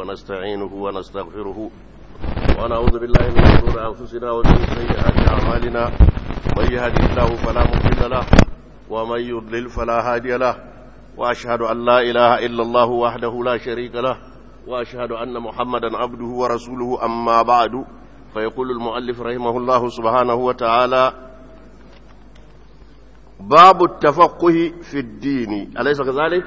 ونستعينه ونستغفره ونعوذ بالله من شرور أنفسنا ومن سيئات أعمالنا من يهدي الله فلا مضل له ومن يضلل فلا هادي له وأشهد أن لا إله إلا الله وحده لا شريك له وأشهد أن محمدا عبده ورسوله أما بعد فيقول المؤلف رحمه الله سبحانه وتعالى باب التفقه في الدين أليس كذلك؟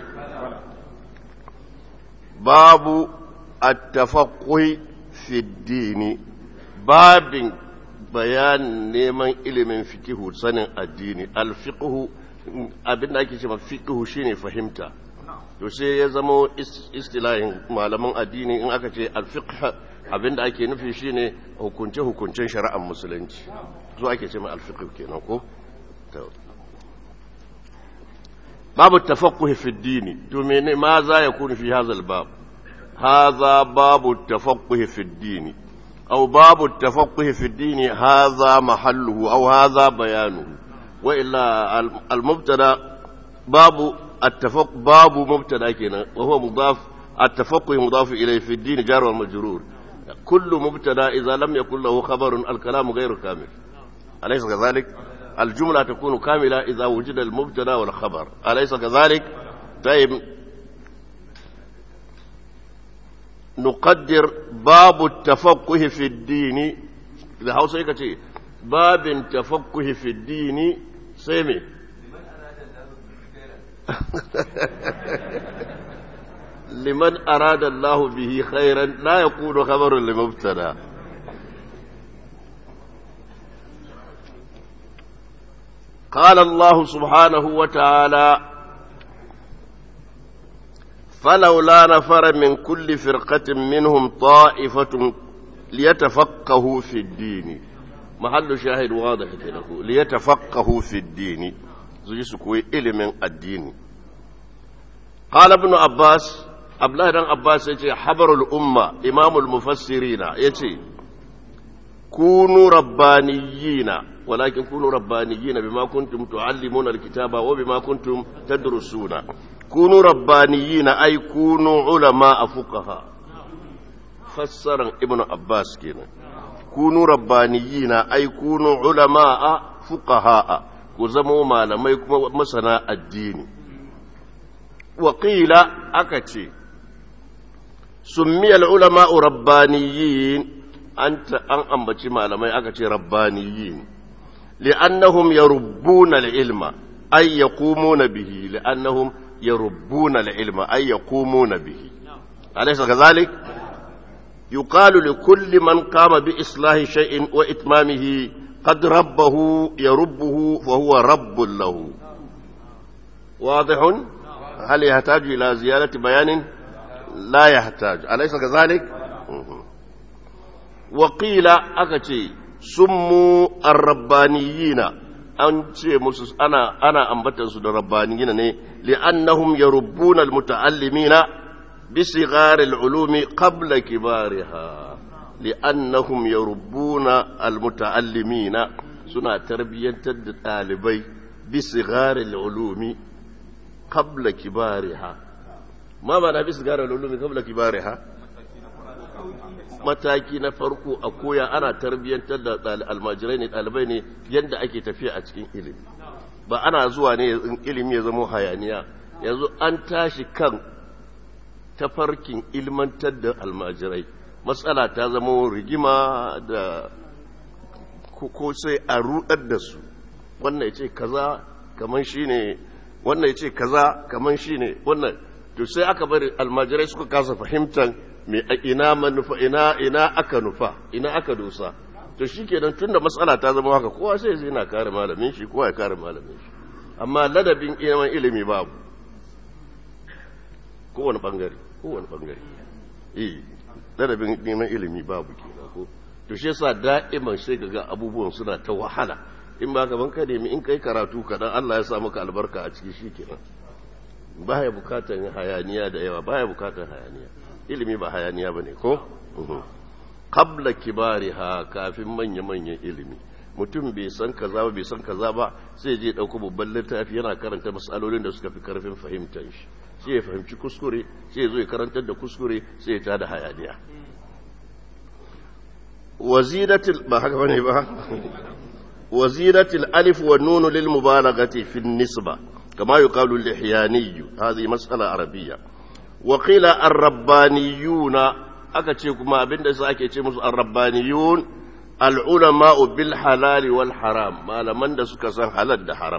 باب التفقه في الدين باب بيان neman ilimin fikihu sanin addini alfiqhu abin da ake cewa fiqhu shine fahimta to sai ya zama istilahin malaman addini in aka ce alfiqh abin da ake nufi shine hukunce hukuncen shari'ar musulunci zo ake cewa alfiqh kenan ko باب التفقه في الدين تمين ماذا يكون في هذا الباب هذا باب التفقه في الدين أو باب التفقه في الدين هذا محله أو هذا بيانه وإلا المبتدا باب التفق باب مبتدا كنا وهو مضاف التفقه مضاف إليه في الدين جار والمجرور كل مبتدا إذا لم يكن له خبر الكلام غير كامل أليس كذلك؟ الجملة تكون كاملة إذا وجد المبتدا والخبر أليس كذلك طيب نقدر باب التفقه في الدين إذا حوصي كتير باب التفقه في الدين سيمي لمن أراد الله به خيرا لا يكون خبر لمبتدا قال الله سبحانه وتعالى فلولا نفر من كل فرقة منهم طائفة ليتفقهوا في الدين محل شاهد واضح له ليتفقهوا في الدين زيسكوي من الدين قال ابن عباس أبلا بن عباس يتي حبر الأمة إمام المفسرين يتي كونوا ربانيين ولكن كونوا ربانيين بما كنتم تعلمون الكتاب وبما كنتم تدرسون كونوا ربانيين أي كونوا علماء فقهاء فسر ابن عباس كنا كونوا ربانيين أي كونوا علماء فقهاء كزموا ما لم يكن مسنا الدين وقيل أكتي سمي العلماء ربانيين أنت أن أنبتي ما لم يكن ربانيين لأنهم يربون العلم أي يقومون به لأنهم يربون العلم أي يقومون به أليس كذلك؟ يقال لكل من قام بإصلاح شيء وإتمامه قد ربه يربه فهو رب له واضح؟ هل يحتاج إلى زيادة بيان؟ لا يحتاج أليس كذلك؟ وقيل أكتي summu arrabbaniyina an ce musu ana ana ambatan su da rabbaniyina ne li'annahum yarubbuna almuta'allimina bi sigharil ulumi qabla kibariha li'annahum yarubbuna almuta'allimina suna tarbiyyantar da ɗalibai bi sigharil ulumi qabla kibariha ma ma'ana bi sigharil ulumi qabla kibariha mataki na farko a koya ana tarbiyyantar da almajirai ne ɗalibai ne yadda ake tafiya a cikin ilimi ba ana zuwa ne ilimi ya zama hayaniya yanzu an tashi kan tafarkin ilmantar da almajirai matsala ta zama rigima da ko sai a rudar da su wannan ya ce kaza kaman shi ne wannan ya ce kaza kaman shi ne wannan to sai aka bari almajirai suka kasa fahimtar me ina manufa ina ina aka nufa ina aka dosa to shikenan tunda matsala ta zama haka kowa sai zai na kare malamin shi kowa ya kare malamin shi amma ladabin ilimin ilimi babu kowane bangare kowane bangare eh ladabin neman ilimi babu kenan ko to shi yasa da'iman sai ga abubuwan suna ta wahala in ba ka banka nemi in kai karatu kadan Allah ya sa maka albarka a ciki shikenan baya bukatan hayaniya da yawa baya bukatan hayaniya ilimi ba hayaniya ba ne ko? kabla kibariha kafin manya-manyan ilimi mutum bai san kaza ba bai san kaza ba sai je ɗauko babban littafi yana karanta matsalolin da suka fi karfin fahimtar shi sai ya fahimci kuskure sai ya zo ya karantar da kuskure sai ya tada hayaniya waziratul ba haka bane ba waziratul alif wa nun lil mubalaghati fi nisba kama yuqalu lihyani hadhihi mas'ala arabiyya wa qila ar-rabbaniyuna aka ce kuma abinda sai ake ce musu ar-rabbaniyun al-ulama bil halal wal haram malaman da suka san halal da haram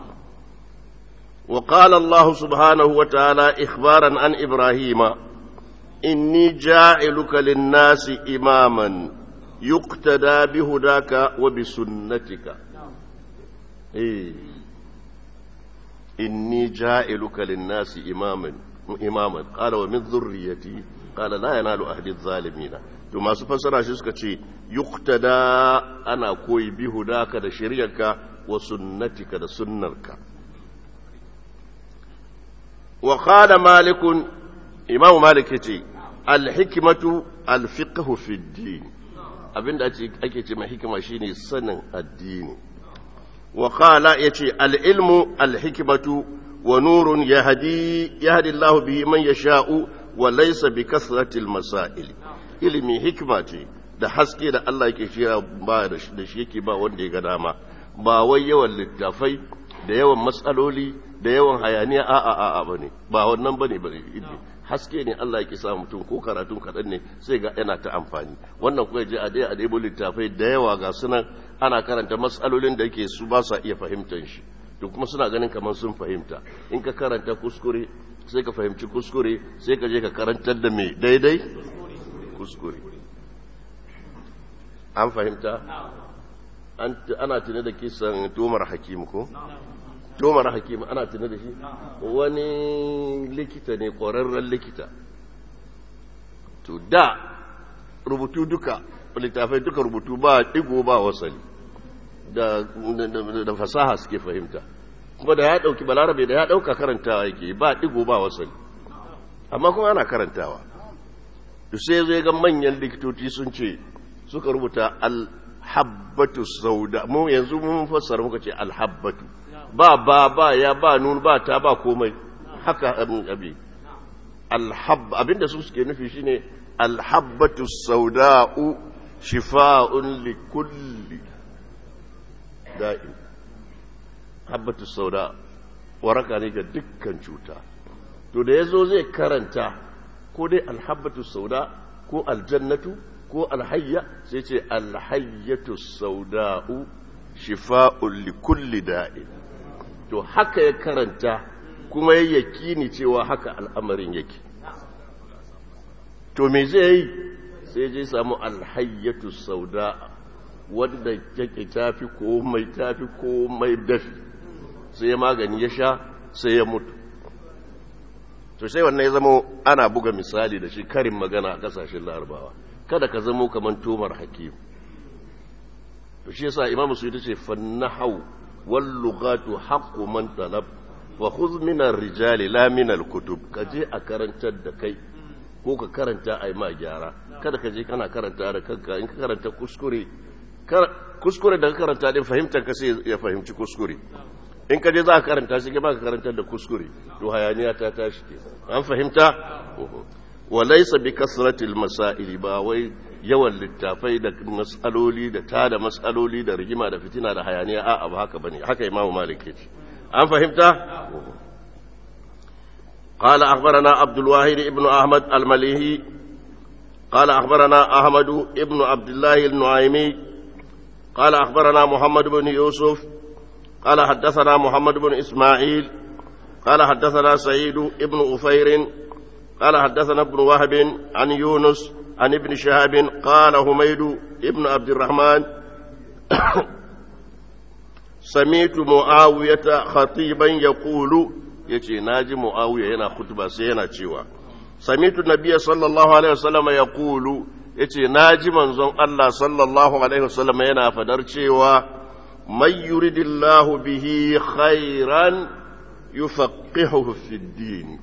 وقال الله سبحانه وتعالى إخبارا عن إبراهيم إني جاعلك للناس إماما يقتدى بهداك وبسنتك إيه. إني جاعلك للناس إماما إماما قال ومن ذريتي قال لا ينال أهل الظالمين ثم سفسر شيء يقتدى أنا كوي بهداك دا شريعك وسنتك دا سنرك وقال مالك إمام مالك يتي الحكمة الفقه في الدين abin da ake ce mai hikima shine sanin addini wa qala yace al-ilmu al-hikmatu wa nurun yahdi yahdi Allahu bihi man yasha'u wa laysa bi kasrati al-masail ilimi hikma ce da haske da Allah yake shira ba da shi yake ba wanda ya ga dama ba wai yawan littafai da yawan matsaloli da yawan hayaniya a a a bane ba wannan bane bane haske ne Allah yake sa mutum ko karatun kaɗan ne sai ga yana ta amfani wannan kuwa je a dai a ɗebo littafai da yawa ga sunan ana karanta matsalolin da yake su ba sa iya fahimtar shi to kuma suna ganin kamar sun fahimta in ka karanta kuskure sai ka fahimci kuskure sai ka je ka karantar da mai daidai kuskure an fahimta ana tuni da kisan tomar hakimu ko tomar hakimu ana tuni da shi wani likita ne ƙwararren likita to da rubutu duka littafai duka rubutu ba digo ba wasali da, da, fasaha suke fahimta kuma da ya ɗauki balarabe da ya ɗauka karantawa yake ba digo ba wasali amma kuma ana karantawa to sai zai ga manyan likitoci sun ce suka rubuta alhabbatu sauda mu yanzu mun fassara muka ce alhabbatu ba ba ba ya ba nun ba ta ba komai haka abin abi alhab abinda su suke nufi shine alhabbatu sauda'u shifa'un li kulli da'in habbatu sauda waraka ne ga dukkan cuta to da yazo zai karanta ko dai alhabbatu sauda ko aljannatu ko alhayya sai ce alhayyatu sauda'u shifa'un li kulli da'in to haka ya karanta kuma ya yakini cewa haka al'amarin yake to me zai yi sai je samu alhayyatu sauda wadda yake tafi komai tafi komai dafi sai ya magani ya sha sai ya mutu to sai wannan ya zama ana buga misali da shi karin magana a kasashen larabawa kada ka zamo kamar tomar hakim to shi yasa imamu su ce fannahau wal lughatu haqqu man talab wa khudh min ar-rijali la min al-kutub kaje a karantar da kai ko ka karanta ai ma gyara kada ka je kana karanta da kanka in ka karanta kuskure kuskure da ka karanta din fahimtar ka sai ya fahimci kuskure in ka je za ka karanta shi ba ka karantar da kuskure to hayaniya ta tashi ke an fahimta wa laysa bi kasratil masail ba wai yawan littafai da mas'aloli da tada mas'aloli da rigima da fitina da hayaniya a'a ba haka bane haka imamu malik yace an fahimta قال أخبرنا عبد الواحد ابن أحمد المليهي قال أخبرنا أحمد ابن عبد الله النعيمي قال أخبرنا محمد بن يوسف قال حدثنا محمد بن إسماعيل قال حدثنا سعيد ابن أفير قال حدثنا ابن وهب عن يونس عن ابن شهاب قال حميد ابن عبد الرحمن سمعت معاوية خطيبا يقول يتي ناجي معاوية هنا خطبة سينا تشيوا سمعت النبي صلى الله عليه وسلم يقول yace na ji manzon Allah sallallahu alaihi wasallam yana fadar cewa man yuridillahu bihi khairan yufaqihuhu fid din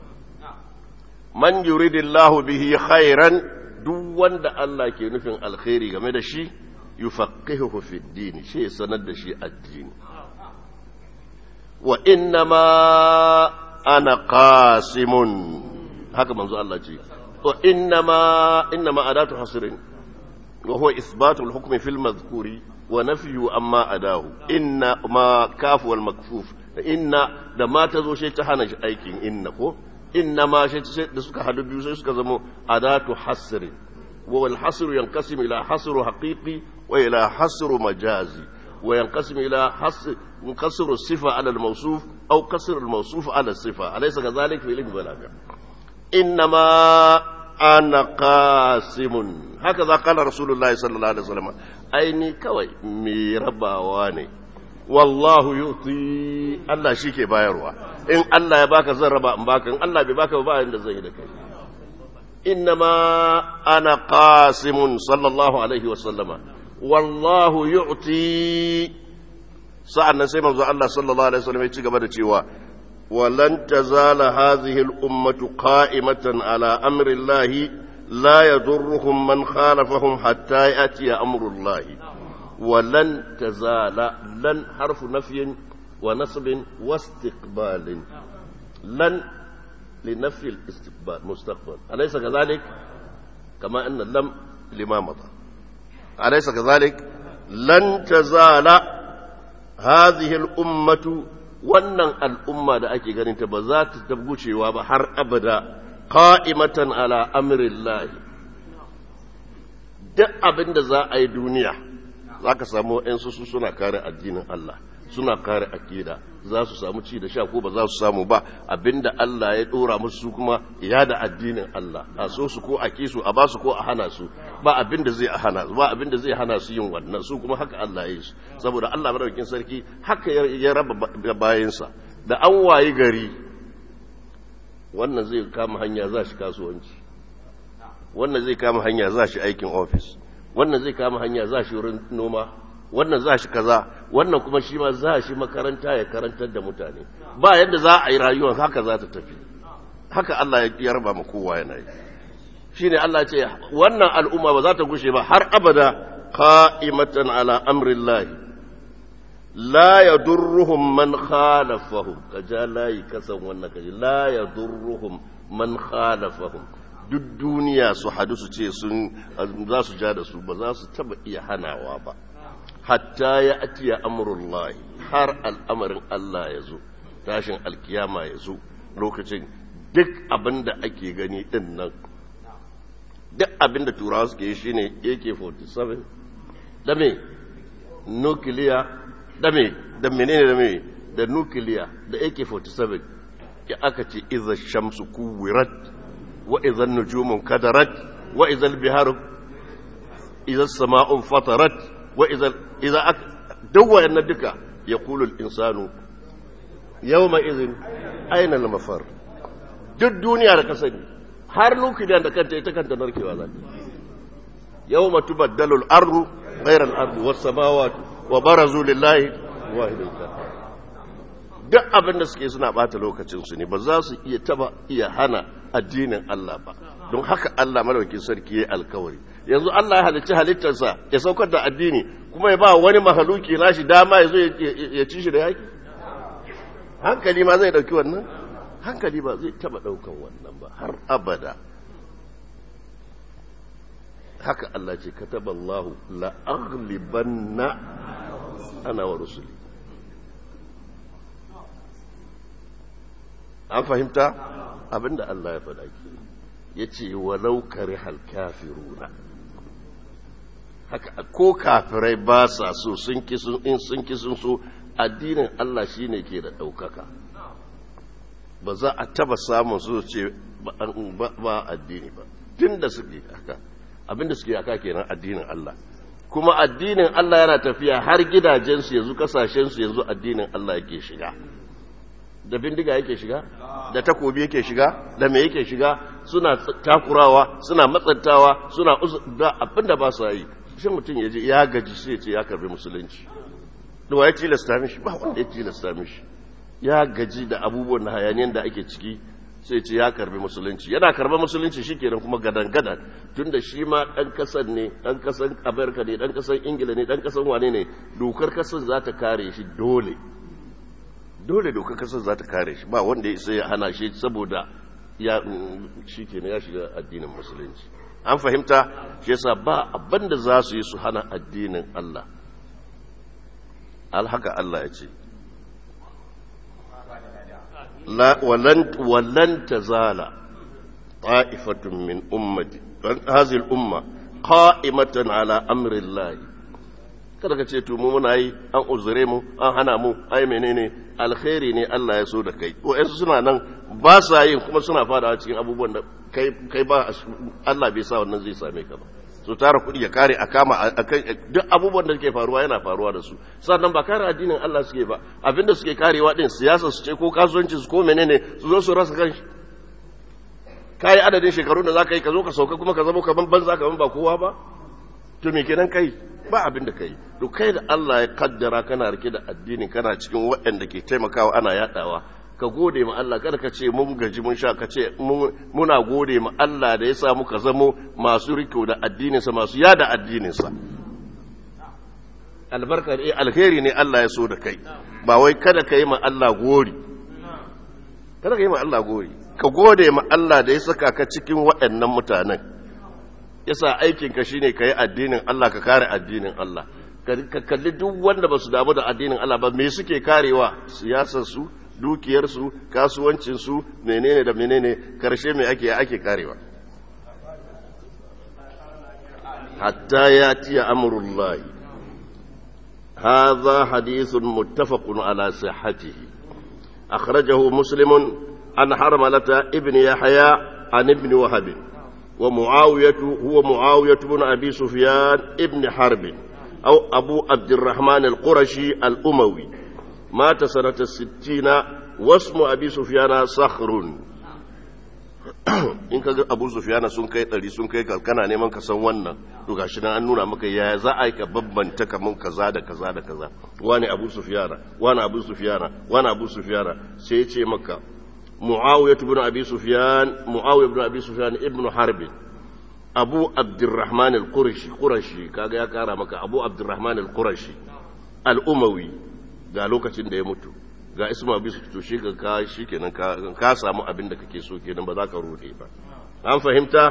man yuridillahu bihi khairan duk wanda Allah ke nufin alkhairi game da shi yufaqihuhu fid din shi sanar da shi addini wa innama ana qasimun haka manzo Allah ce wa innama innama adatu hasrin wa huwa ithbatu al-hukm fi al-madhkuri wa nafyu amma adahu inna ma kafu wal makfuf inna da ma tazo shi ta hana shi aikin inna ko inna ma shi da suka hadu biyu sai suka zama adatu hasrin wa wal hasru yanqasim ila hasru haqiqi wa ila hasru majazi وينقسم إلى قصر الصفة على الموصوف أو قصر الموصوف على الصفة أليس كذلك في علم البلاغة إنما أنا قاسم هكذا قال رسول الله صلى الله عليه وسلم أيني كوي ميربا واني والله يعطي الله شيكي بايروا إن الله يباك زربا مباك إن الله بباك وبا عند زيدك إنما أنا قاسم صلى الله عليه وسلم wallahu yu'ti sa'an nan sai manzo Allah sallallahu alaihi wasallam ya ci gaba da cewa walan tazala hadhihi al-ummatu qa'imatan ala amri Allah la yadurruhum man khalafahum hatta ya'ti amru Allah walan tazala lan harfu nafyin wa nasbin wa istiqbalin lan لنفي الاستقبال مستقبل أليس كذلك كما أن اللم لما مضى أليس كذلك لن تزال هذه الأمة wannan al'umma da ake ganin ta ba za ta tabgucewa ba har abada qa'imatan ala amrillahi duk abin da za a yi duniya za ka samu ‘yansu su suna kare addinin Allah suna kare akida za su samu ci da sha ko ba za su samu ba abinda Allah ya dora musu su kuma ya da addinin Allah a so su ko a ki su a ba su ko a hana su ba abinda zai a hana ba abinda zai hana su yin wannan su kuma haka Allah ya yi su saboda Allah madaukakin sarki haka ya raba bayansa da an wayi gari wannan zai kama hanya za shi kasuwanci wannan zai kama hanya za shi aikin ofis wannan zai kama hanya za shi wurin noma wannan za shi kaza wannan kuma shi ma za shi makaranta ya karantar da mutane ba yadda za a yi rayuwar haka za ta tafi haka Allah ya raba ma kowa yana yi shi ne Allah ce wannan al'umma ba za ta gushe ba har abada qa'imatan ala amrillahi la yadurruhum man khalafahum kaja layi kasan wannan kaji la yadurruhum man khalafahum duk duniya su hadu su ce sun za su ja da su ba za su taba iya hanawa ba hatta ya atiya amurullahi har al'amarin Allah ya zo tashin alkiyama ya zo lokacin duk abin da ake gani din nan duk abin da turawa suke yi shine AK-47 da me nukiliya da me da menene da me da nukiliya da AK-47 ya aka ce iza shamsu kuwirat wa iza nujumun kadarat wa iza biharu iza sama'un fatarat وإذا إذا أك... دو أن دكا يقول الإنسان يومئذ أين المفر duk duniya da ka sani har nukiliyan da kanta ita kanta narkewa za ta yau matu baddalul ardu ghairal ardu was samawati wa barazu lillahi wahidul duk abin da suke suna bata lokacin su ne ba za su iya taba iya hana addinin Allah ba don haka Allah madaukakin sarki yayi alkawari yanzu Allah ya halicci halittarsa ya saukar da addini kuma ya ba wani mahaluki nashi dama ya zo ya ci shi da yaki hankali ma zai dauki wannan hankali ba zai taba daukan wannan ba har abada haka Allah ce kataballahu la aghlibanna ana wa rusuli an fahimta abinda Allah ya faɗa ke ya ce walau kare halkafiruna haka ko kafirai ba sa so sun kisun in sun kisun so addinin Allah shine ke da ɗaukaka ba za a taba samun su ce ba addini ba tun da suke haka abinda suke haka kenan addinin Allah kuma addinin Allah yana tafiya har gidajensu yanzu kasashensu yanzu addinin Allah yake shiga da bindiga yake shiga da takobi yake shiga da me yake shiga suna takurawa suna matsantawa suna da abinda ba su yi shi mutum ya je ya gaji sai ce ya karbi musulunci da wa ya tilasta mishi ba wanda ya tilasta mishi ya gaji da abubuwan da hayaniyan da ake ciki sai ce ya karbi musulunci yana karba musulunci shikenan kuma gadan gadan tunda shi ma dan kasan ne dan kasan Amerika ne dan kasan Ingila ne dan kasan wane ne dokar kasan za ta kare shi dole dole dokar kasar za ta kare shi ba wanda ya sai ya hana shi saboda ya shi kenan ya shiga addinin musulunci an fahimta shi yasa ba abinda za su yi su hana addinin Allah alhaka Allah ya ce walan tazala ta'ifatun min ummati hadhihi al-umma qa'imatan ala amri Allah kada ka ce to mu muna yi an uzure mu an hana mu ai menene alkhairi ne Allah ya so da kai wa'ansu suna nan ba sa yin kuma suna fadawa cikin abubuwan da kai kai ba Allah bai sa wannan zai same ka ba su tara kuɗi ya kare a kama akan duk abubuwan da ke faruwa yana faruwa da su sannan ba kare addinin Allah suke ba abinda suke karewa din siyasa su ce ko kasuwanci su ko menene su zo su rasa kanshi kai adadin shekarun da zaka yi ka zo ka sauka kuma ka zama kaman banza kaman ba kowa ba to me kenan kai ba abin da kai to kai da Allah ya kaddara kana rike da addini kana cikin waɗanda ke taimakawa ana yadawa ka gode ma Allah kada ka ce mun gaji mun sha ka ce muna gode ma Allah da ya sa muka zamo masu riko da addininsa masu yada addininsa albarka ne alheri ne Allah ya so da kai ba wai kada ka yi ma Allah gori kada ka yi ma Allah gori ka gode ma Allah da ya saka ka cikin waɗannan mutanen yasa aikinka shine ka yi addinin Allah ka kare addinin Allah ka kalli duk wanda ba su damu da addinin Allah ba me suke karewa siyasarsu dukiyarsu kasuwancinsu menene da menene karshe mai ake ake karewa hatta ya tiya amurullahi هذا حديث متفق على صحته أخرجه مسلم عن حرملة ابن يحيى عن ابن وهب ومعاوية هو معاوية بن أبي سفيان ابن حرب أو أبو عبد الرحمن القرشي الأموي مات سنة الستين واسم أبي سفيان صخر in ka ga abu sufiyana sun kai ɗari sun kai kana neman ka san wannan to gashi nan an nuna maka yaya za a yi ka babbanta kaman kaza da kaza da kaza wani abu sufiyana wani abu sufiyana wani abu sufiyana sai ya ce maka muawiya ibn abi sufyan muawiya ibn abi sufyan ibn harb abu abdurrahman al-qurashi qurashi kaga ya kara maka abu abdurrahman al-qurashi al-umawi ga lokacin da ya mutu ga isma bisu to shi ka shi kenan ka samu abin da kake so kenan ba za ka rude ba an fahimta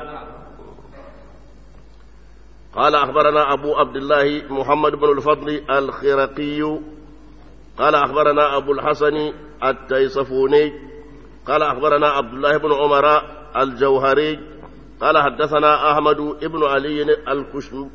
قال أخبرنا أبو عبد الله محمد بن الفضل الخرقي قال أخبرنا أبو الحسن التيصفوني قال أخبرنا عبد الله بن عمر الجوهري قال حدثنا أحمد بن علي الكشم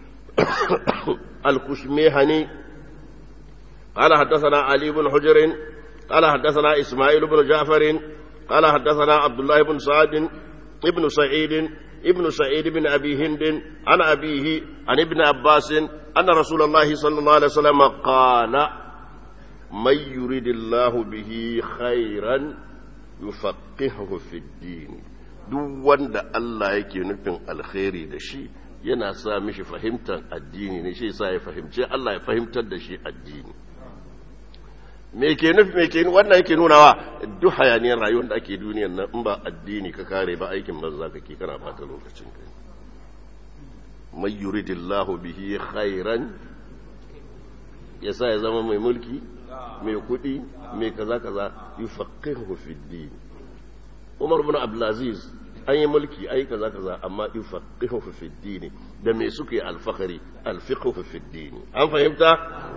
الكشميهني قال حدثنا علي بن حجر قال حدثنا إسماعيل بن جعفر قال حدثنا عبد الله بن سعد ابن سعيد ابن سعيد بن أبي هند عن أبيه عن ابن عباس أن رسول الله صلى الله عليه وسلم قال من يريد الله به خيرا يفقهه في الدين duk wanda Allah yake nufin alkhairi da shi yana sa mishi fahimtar addini ne shi sa ya fahimce Allah ya fahimtar da shi addini me ke nufi me ke wannan yake nunawa duk hayaniyar rayuwar da ake duniyar nan in ba addini ka kare ba aikin banza kake kana bata lokacin kai may yuridillahu bihi khairan yasa ya zama mai mulki mai kudi mai kaza kaza yufaqihu fi din Umar bin Abdulaziz an yi mulki ai kaza kaza amma yufaqihu fi din da me suke alfakari alfiqhu fi din an fahimta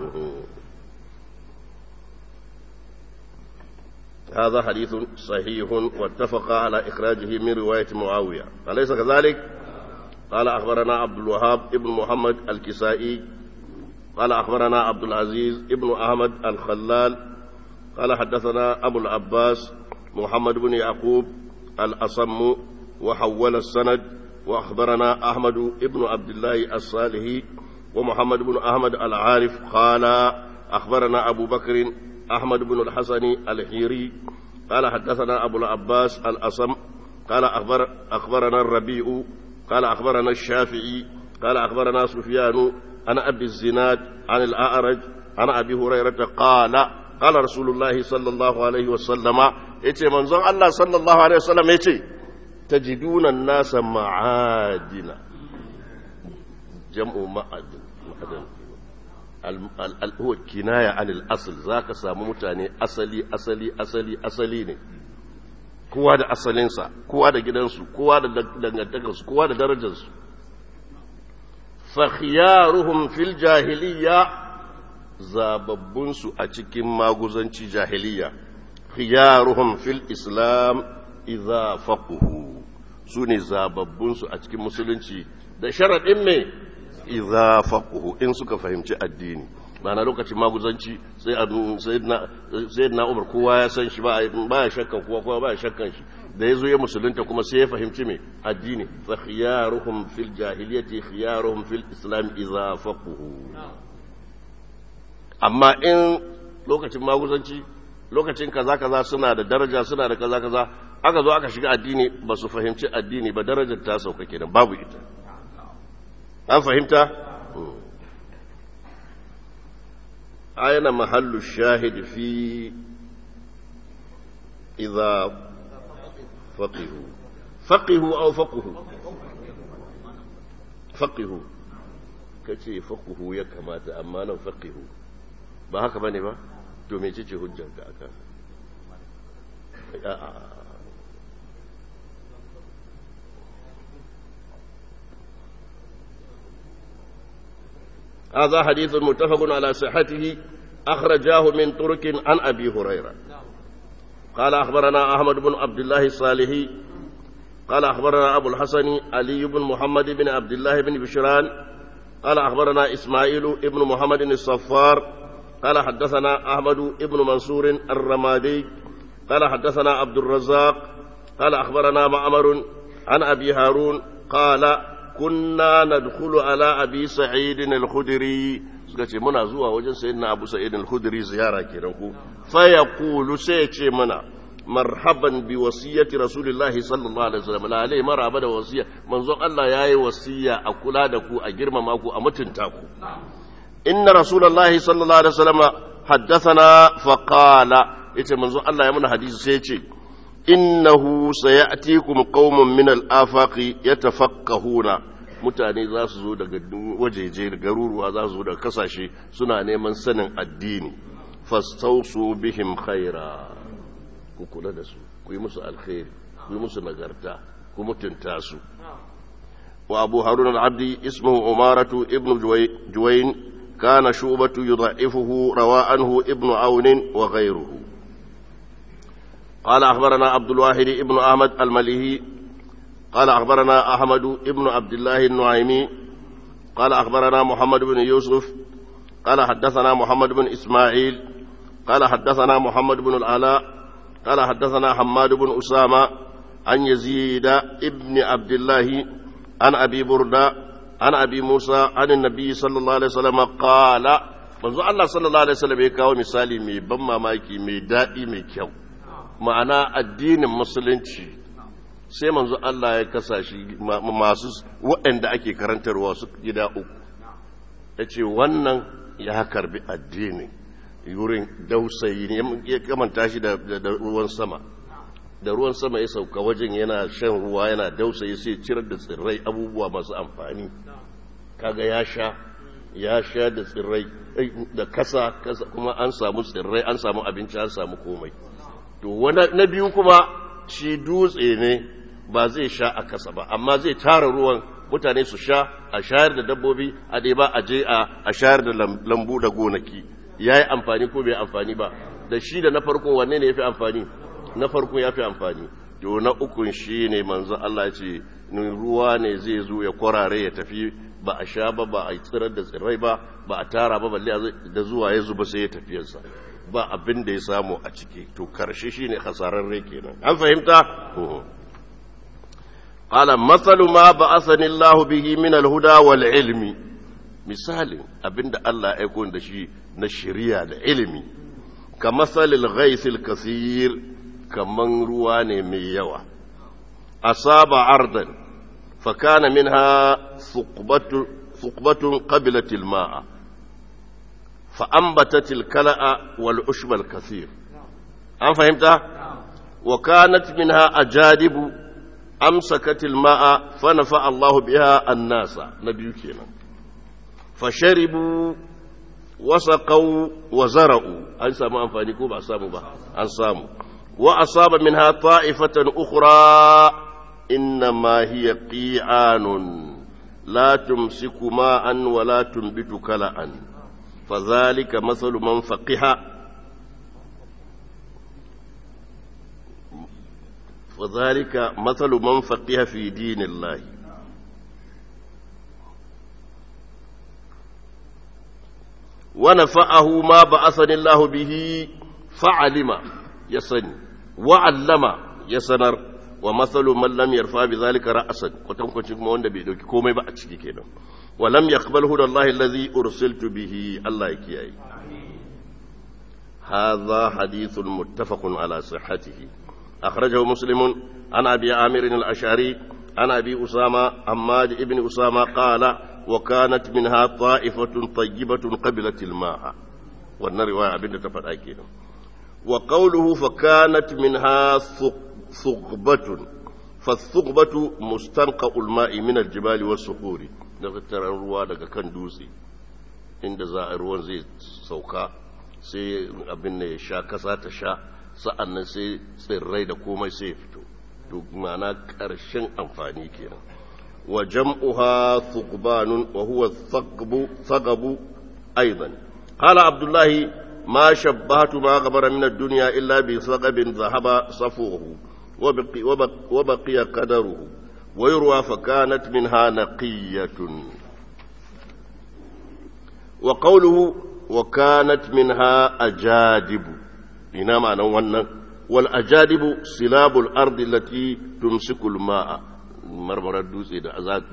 هذا حديث صحيح واتفق على إخراجه من رواية معاوية أليس كذلك؟ قال أخبرنا عبد الوهاب ابن محمد الكسائي قال أخبرنا عبد العزيز ابن أحمد الخلال قال حدثنا أبو العباس محمد بن يعقوب الأصم وحول السند وأخبرنا أحمد ابن عبد الله الصالحي ومحمد بن أحمد العارف قال أخبرنا أبو بكر أحمد بن الحسن الحيري قال حدثنا أبو العباس الأصم قال أخبر أخبرنا الربيع قال أخبرنا الشافعي قال أخبرنا سفيان عن أبي الزناد عن الأعرج عن أبي هريرة قال قال رسول الله صلى الله عليه وسلم يتي منظر الله صلى الله عليه وسلم يتي تجدون الناس معادن جمع معدن معدن huwa kinaya anil asl zaka samu mutane asali asali asali asali ne kowa da asalinsa kowa da gidansu kowa da dangantakarsu kowa da darajarsu fa khiyaruhum fil jahiliya zababbunsu a cikin maguzanci jahiliya khiyaruhum fil islam idza faquhu sune zababbunsu a cikin musulunci da sharadin me idza faquhu in suka fahimci addini ma'ana lokacin maguzanci sai sayyidina umar kowa ya san shi ba ya shakkan kowa kowa ba ya shakkan shi da ya zo ya musulunta kuma sai ya fahimci me addini fa khiyaruhum fil jahiliyyati khiyaruhum fil islam idza faquhu amma in lokacin maguzanci lokacin kaza kaza suna da daraja suna da kaza kaza aka zo aka shiga addini ba su fahimci addini ba darajar ta sauka kenan babu ita an fahimta أين محل الشاهد في إذا فقهوا فقهوا أو فقهوا فقهوا kace fakuhu ya kamata amma nan faqihu ba haka bane ba to me ce hujjanka aka هذا حديث متفق على صحته أخرجاه من طرق عن أبي هريرة قال أخبرنا أحمد بن عبد الله الصالحي قال أخبرنا أبو الحسن علي بن محمد بن عبد الله بن بشران قال أخبرنا إسماعيل بن محمد الصفار قال حدثنا أحمد بن منصور الرمادي قال حدثنا عبد الرزاق قال أخبرنا معمر عن أبي هارون قال kunna nadkhulu ala abi sa'id al-khudri suka ce muna zuwa wajen sayyidina abu sa'id al-khudri ziyara kenan ko fa yaqulu sai ce mana marhaban bi wasiyati rasulillahi sallallahu alaihi wasallam la alai maraba da wasiya manzon Allah yayi wasiya a kula da ku a girmama ku a mutunta ku inna rasulullahi sallallahu alaihi wasallam haddathana fa qala yace manzon Allah ya muna hadisi sai ce innahu sayatikum qaumun min al-afaqi yatafaqqahuna mutane za su zo daga wajeje garuruwa za su zo daga kasashe suna neman sanin addini fastausu bihim khaira ku kula da su ku yi musu alkhairi ku yi musu nagarta ku mutunta su wa abu harun al-abdi ismuhu umaratu ibn juwayn kana shubatu yudha'ifuhu rawa anhu ibn aun wa ghayruhu قال أخبرنا عبد الواحد ابن أحمد المليهي قال أخبرنا أحمد ابن عبد الله النعيمي قال أخبرنا محمد بن يوسف قال حدثنا محمد بن إسماعيل قال حدثنا محمد بن العلاء قال حدثنا حماد بن أسامة عن يزيد ابن عبد الله عن أبي بردة عن أبي موسى عن النبي صلى الله عليه وسلم قال manzo Allah sallallahu alaihi wasallam ya kawo misali mai ban mamaki mai daɗi mai kyau ma'ana addinin musulunci sai manzo Allah ya kasa shi masu waɗanda ake karantarwa su gida uku ya ce wannan ya karbi addini yurin dausayi ne ya kamanta shi da ruwan sama da ruwan sama ya sauka wajen yana shan ruwa yana dausayi sai cirar da tsirrai abubuwa masu amfani kaga ya sha ya sha da tsirrai da kasa kasa kuma an samu tsirrai an samu abinci an samu komai to na biyu kuma shi dutse ne ba zai sha a kasa ba amma zai tara ruwan mutane su sha a shayar da dabbobi a dai ba a je a shayar da lambu da gonaki ya yi amfani ko bai amfani ba da shi da na farko wanne ne ya fi amfani na farko ya fi amfani to na ukun shi ne manzon Allah ce ruwa ne zai zo ya kwarare ya tafi ba a sha ba ba a tsirar da tsirrai ba ba a tara ba balle da zuwa ya zuba sai ya tafiyarsa ba abin da ya samu a ciki to karshe shine hasararre kenan an fahimta qala masalu ma ba'athani Allah bihi min al-huda wal ilmi misalin abinda Allah ya aiko da shi na shari'a da ilimi ka masalil ghais al-kaseer kaman ruwa ne mai yawa asaba ardan fa kana minha thuqbatu thuqbatun qabilat al-ma'a فأنبتت الكلأ والعشب الكثير أم فهمت؟ وكانت منها أجادب أمسكت الماء فنفع الله بها الناس نبي كينا فشربوا وسقوا وزرعوا أن ساموا أنفاني كوبا ساموا با أن ساموا وأصاب منها طائفة أخرى إنما هي قيعان لا تمسك ماء ولا تنبت كلأ فذلك مثل من فقه فذلك مثل من فقه في دين الله ونفعه ما بعثني الله به فعلم يسني وعلم يسنر ومثل من لم يرفع بذلك رأسا وتنكن kuma wanda bai dauki komai ba a ciki kenan ولم يقبل هدى الله الذي أرسلت به الله يكيي هذا حديث متفق على صحته أخرجه مسلم عن أبي عامر الأشعري عن أبي أسامة عماد ابن أسامة قال وكانت منها طائفة طيبة قبلت الماء وأن رواية ابن تفت أكيد وقوله فكانت منها ثقبة فالثقبة مستنقع الماء من الجبال والصخور daga taron ruwa daga kan dutse inda za a ruwan zai sauka sai abin da ya sha kasa ta sha sa'an nan sai tsirrai da komai sai ya fito to mana ƙarshen amfani kenan wa jam'uha thuqbanun wa huwa thaqbu thaqabu aidan qala abdullahi ma shabbahtu ma ghabara min ad-dunya illa bi thaqabin dhahaba safuhu wa baqi wa baqiya qadaruhu ويروى فكانت منها نقية وقوله وكانت منها أجادب هنا معنى ونن والأجادب سلاب الأرض التي تمسك الماء مرمر الدوس إذا أزاد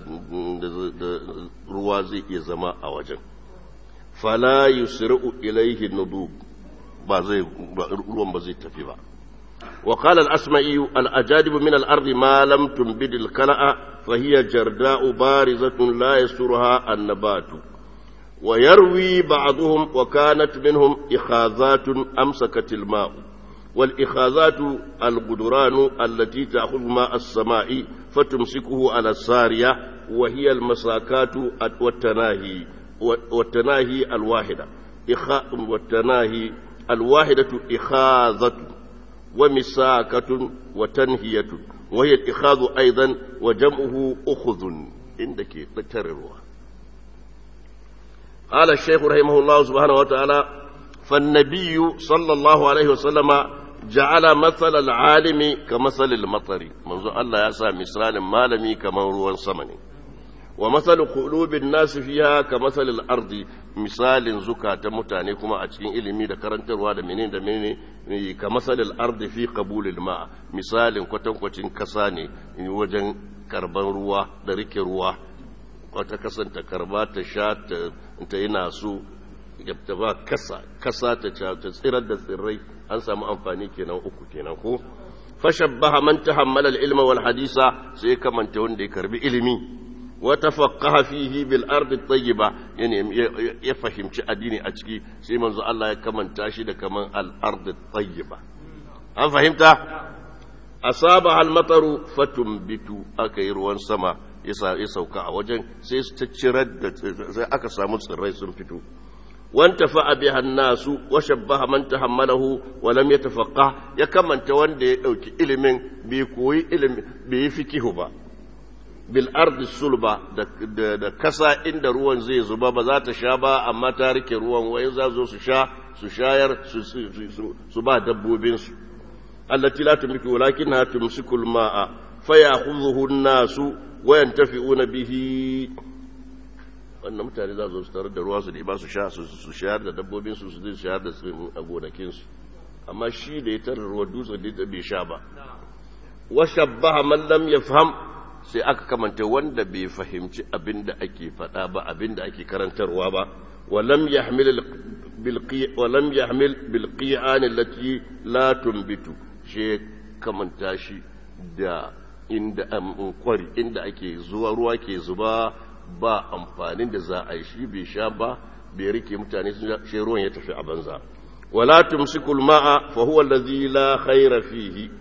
روازي يزما أوجن فلا يسرع إليه النضوب بازي روان بزي تفيبا وقال الأسمعي الأجادب من الأرض ما لم تنبد الكلأ فهي جرداء بارزة لا يسرها النبات ويروي بعضهم وكانت منهم إخاذات أمسكت الماء والإخاذات القدران التي تأخذ ماء السماء فتمسكه على السارية وهي المساكات والتناهي والتناهي الواحدة والتناهي الواحدة إخاذة ومساكة وتنهية وهي الإخاذ أيضا وجمعه أخذ عندك تكررها قال الشيخ رحمه الله سبحانه وتعالى فالنبي صلى الله عليه وسلم جعل مثل العالم كمثل المطر منذ الله يسا مثال مالمي كما روان سمني ومثل قلوب الناس فيها كمثل الأرض مثال زكاة متاني كما أتكين إلمي دا كرنتر دا منين دا منين كمثل الأرض في قبول الماء مثال كتن كتن كساني وجن كربان روا دا ريك روا wata kasanta karba ta sha ta yi nasu ta ba kasa kasa ta tsirar da tsirrai an samu amfani kenan uku kenan ko fashabbaha man tahammala al-ilma wal hadisa sai kamanta wanda ya karbi ilimi wa tafaqaha fihi bil ardi tayyiba yani ya fahimci addini a ciki sai manzo Allah ya kamanta shi da kaman al ardi tayyiba an fahimta asaba al mataru fatumbitu aka yi ruwan sama ya sauka a wajen sai su ta cirar da sai aka samu tsirrai sun fito wanta fa'a biha nasu wa shabbaha man tahammalahu wa lam yatafaqqa ya kamanta wanda ya dauki ilimin bai koyi ilimi bai fikihu ba bil ardi sulba da kasa inda ruwan zai zuba ba za ta sha ba amma ta rike ruwan wai za zo su sha su shayar su ba dabbobin su allati la tumliku walakinha tumsiku al-ma'a fayakhudhuhu an-nasu wa yantafi'una bihi wannan mutane za su tarar da ruwa su ba su sha su shayar da dabbobin su su shayar da a gonakin su amma shi da ya tarar ruwa dutse da bai sha ba wa shabbaha man lam yafham sai aka kamanta wanda bai fahimci abin da ake faɗa ba abin da ake karantarwa ba walam yahmil walam yahmil bil qi'an allati la tunbitu shi kamanta shi da inda kwari inda ake zuwa ruwa ke zuba ba amfanin da za a yi shi bai sha ba bai rike mutane shi ruwan ya tafi a banza wala tumsikul ma'a fa huwa allazi la khayra fihi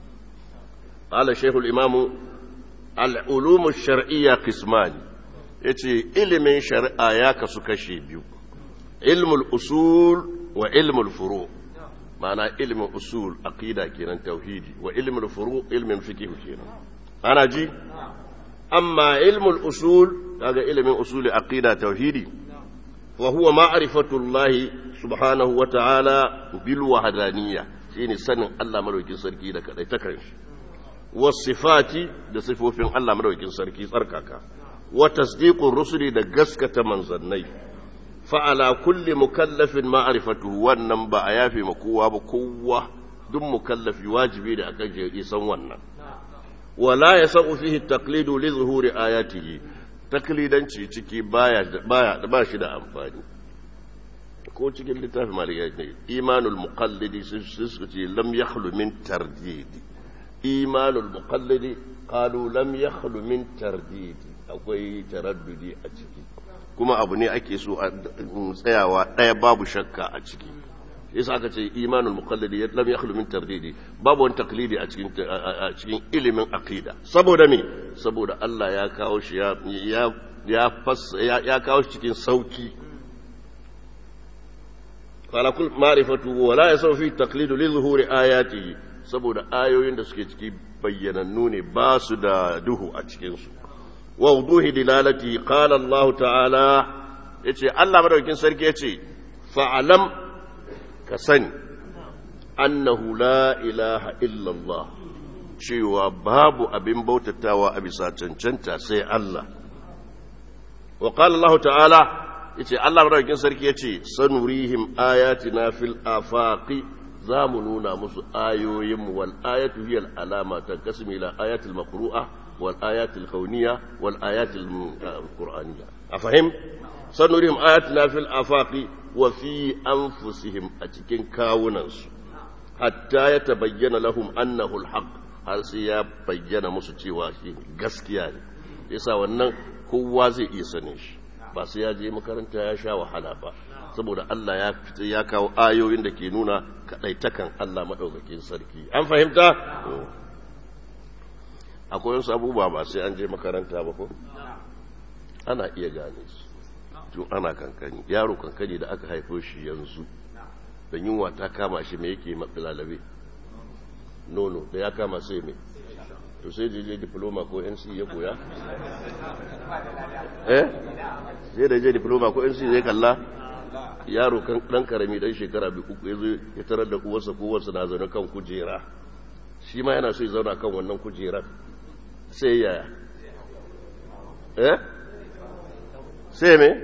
qala shaykhul imamu al'ulumu shar'iyya kismani ya ce ilimin shari'a ya kasu kashe biyu ilmul usul wa ilmul furu ma'ana ilmin usul aqida kenan tauhidi wa ilmul furu ilmin fiqh kenan ana ji amma ilmul usul kaga ilmin usuli aqida tauhidi wa huwa ma'rifatu Allah subhanahu wa ta'ala bil wahdaniyya shine sanin Allah madaukin sarki da kadai ta kanshi wasifati da sifofin Allah madaukin sarki tsarkaka wa tasdiqur rusuli da gaskata manzannai fa ala kulli mukallafin ma'rifatuhu wannan ba a yafe ma kowa ba kowa duk mukallafi wajibi da akan je san wannan wala yasau fihi taqlidu li zuhuri ayatihi taklidanci ciki baya baya ba shi da amfani ko cikin littafin malikai ne imanul muqallidi sun ce lam yakhlu min tardidi imanul muqallidi qalu lam yakhlu min tardidi akwai taraddudi a ciki kuma abu ne ake so a tsayawa daya babu shakka a ciki yasa aka ce imanul muqallidi lam yakhlu min tardidi babu wani taklidi a cikin a cikin ilimin aqida saboda me saboda Allah ya kawo shi ya ya ya kawo shi cikin sauki قال كل معرفته ولا يسوي في التقليد لظهور آياته saboda ayoyin da suke ciki bayyanannu ne ba su da duhu a cikinsu wa wuduhi dilalati qala Allah ta'ala yace Allah madaukakin sarki yace fa'alam ka sani annahu la ilaha illa Allah cewa babu abin bautatawa a bisa cancanta sai Allah wa qala Allah ta'ala yace Allah madaukakin sarki yace sanurihim ayatina fil afaqi za mu nuna musu ayoyin mu wal ayatu hiya al alama tanqasimu ila ayatil maqru'a wal ayatil kauniyya wal ayatil qur'aniyya afahim sanurihim ayatina fil afaqi wa fi anfusihim a cikin kawunansu hatta yatabayyana lahum annahu al haqq har sai ya bayyana musu cewa shi gaskiya ne yasa wannan kowa zai iya sanin shi ba sai ya je makaranta ya sha wahala ba saboda Allah ya ya kawo ayoyin da ke nuna kadaitakan Allah madaukakin sarki an fahimta akwai wasu abubuwa ba sai an je makaranta ba ko ana iya gane su tun ana kankani yaro kankani da aka haifo shi yanzu da yunwa ta kama shi me yake matsalalabe nono da ya kama sai me to sai je diploma ko nc ya koya eh sai da je diploma ko nc zai kalla yaro kan dan karami dan shekara bi uku yazo ya tarar da uwarsa ko uwarsa na zaune kan kujera shi ma yana so ya zauna kan wannan kujerar sai yaya eh sai me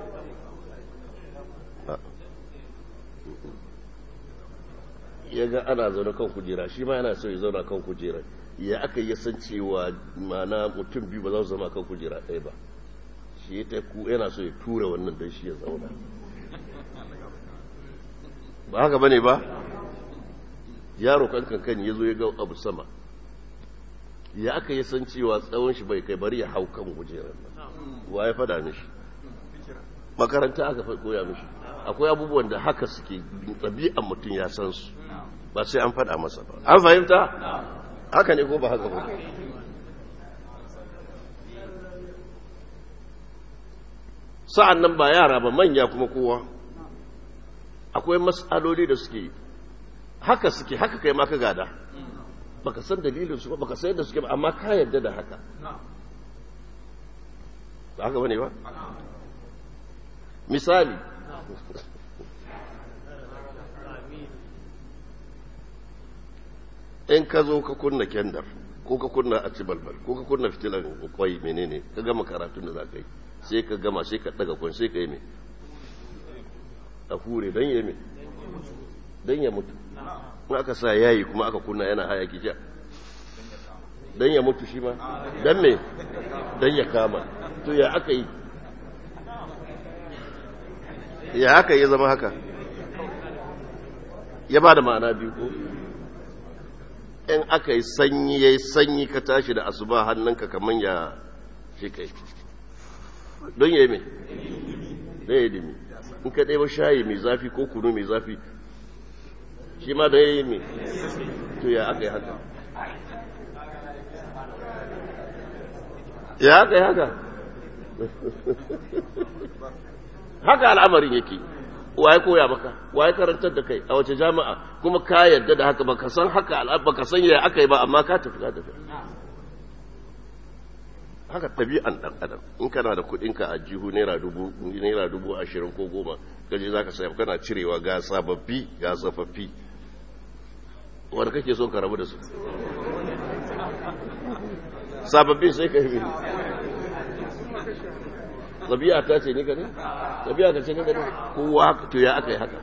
ya ga ana zaune kan kujera shi ma yana so ya zauna kan kujerar ya aka yi san cewa mana mutum biyu ba za su zama kan kujera ɗaya ba shi ya ku yana so ya tura wannan don shi ya zauna ba haka bane ba yaro kan kankan ya zo ya ga abu sama ya aka yi san cewa tsawon shi bai kai bari ya hau kan kujerar wa ya fada mishi makaranta aka koya mishi akwai abubuwan da haka suke ɗabi'an mutum ya san su ba sai an fada masa ba an fahimta haka ne ko ba haka ba sa'an nan ba yara ba manya kuma kowa akwai matsaloli da suke haka suke haka kai maka gada baka san dalilin su ba baka san yadda suke ba amma ka yadda da haka ba haka bane ba misali in ka zo ka kunna kendar ko ka kunna a balbal ko ka kunna fitilan kwai menene ka gama karatun da za ka yi sai ka gama sai ka daga kwan sai ka yi mai a hure don ya mai don ya mutu in aka sa yayi kuma aka kunna yana hayaki ja don ya mutu shi ma don me don ya kama to ya aka yi ya aka yi zama haka ya ba da ma'ana biyu ko in aka yi sanyi ya yi sanyi ka tashi da asuba hannunka kamar ya shi kai don ya yi mai don ya yi dimi in ka ɗaya shayi mai zafi ko kunu mai zafi shi ma da ya yi mai to ya aka yi haka ya aka yi haka haka al'amarin yake waye koya maka waye karantar da kai a wace jami'a kuma ka yarda da haka baka san haka baka san yaya aka yi ba amma ka tafi ka tafi haka ɗabi'an ɗan adam in kana da kuɗinka a jihu naira dubu naira dubu ashirin ko goma gaje za ka saya kana cirewa ga sababbi ga tsofaffi wanda kake son ka rabu da su sababbi sai ka yi ɗabi'a ta ce ni ka ne ɗabi'a ka ce ni ka ne kowa to ya aka yi haka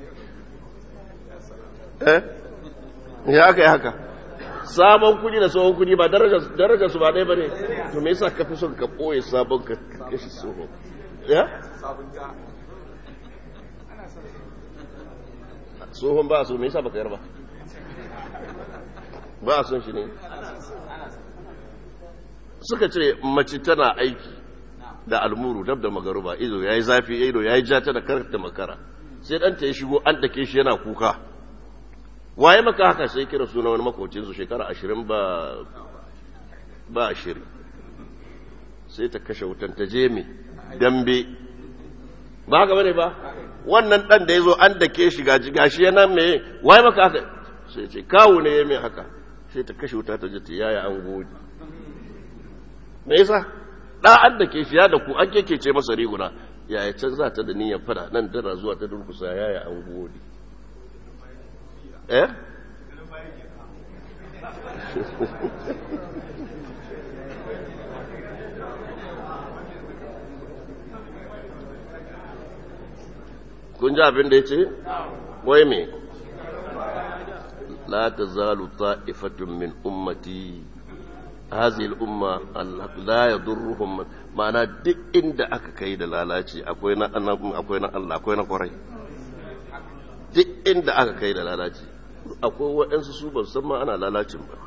eh ya aka yi haka sabon kudi da tsohon kudi ba darajar su ba ɗaya ba ne to me yasa ka fi son ka ɓoye sabon ka kashi tsohon ya? tsohon ba a so me yasa ba ka yar ba ba a son shi ne suka ce mace tana aiki da almuru dab da magaruba ido ya yi zafi ido ya yi jata da karta makara sai ɗanta ya shigo an dake shi yana kuka waye maka haka sai kira suna wani makocinsu shekara ashirin ba ba ashirin sai ta kashe wutan ta je mai dambe ba haka bane ba wannan dan da ya zo an dake shi gaji gashi yana mai waye maka haka sai ce kawo ne ya mai haka sai ta kashe wuta ta je ta yaya an gode me yasa da an dake shi ya da ku an kekece masa riguna yaya can za ta da niyyar fada nan tana zuwa ta durkusa yaya an gode eh kun ji abin da ya ce wai me la ta zalu ta'ifatun min ummati هذه الأمة لا يضرهم معنى duk inda aka kai da lalaci akwai na akwai na Allah akwai na kwarai duk inda aka kai da lalaci akwai waɗansu su ba san ma ana lalacin ba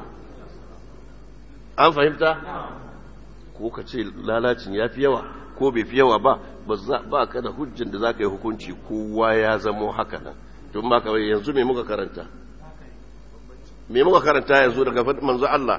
an fahimta ko ka ce lalacin ya fi yawa ko bai fi yawa ba ba ka da hujjin da za ka yi hukunci kowa ya zamo haka nan tun ba ka yanzu me muka karanta me muka karanta yanzu daga manzo Allah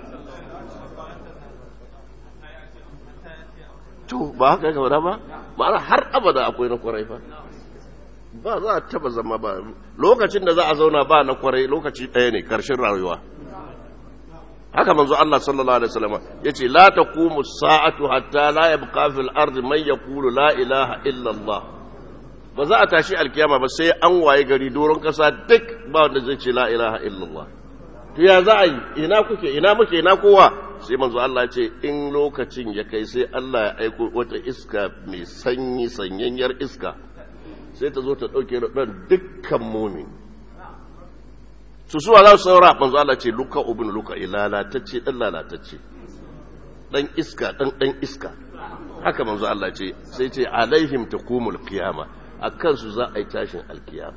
to ba haka ya gaba ba ma'ana har abada akwai na kwarai fa ba za a taba zama ba lokacin da za a zauna ba na kwarai lokaci ɗaya ne ƙarshen rayuwa haka manzo Allah sallallahu alaihi wasallam yace la taqumu sa'atu hatta la yabqa fil ardi man yaqulu la ilaha illa Allah ba za a tashi alkiyama ba sai an waye gari doron kasa duk ba wanda zai ce la ilaha illa Allah to ya za a yi ina kuke ina muke ina kowa sai manzo Allah ce in lokacin ya kai sai Allah ya aiko wata iska mai sanyi sanyanyar iska sai ta zo ta ɗauke ran dukkan mumin su suwa za su saura manzo Allah ce luka ubin luka lalatacce dan lalatacce dan iska dan dan iska haka manzo Allah ce sai ce alaihim taqumul qiyama akan su za a yi tashin alkiyama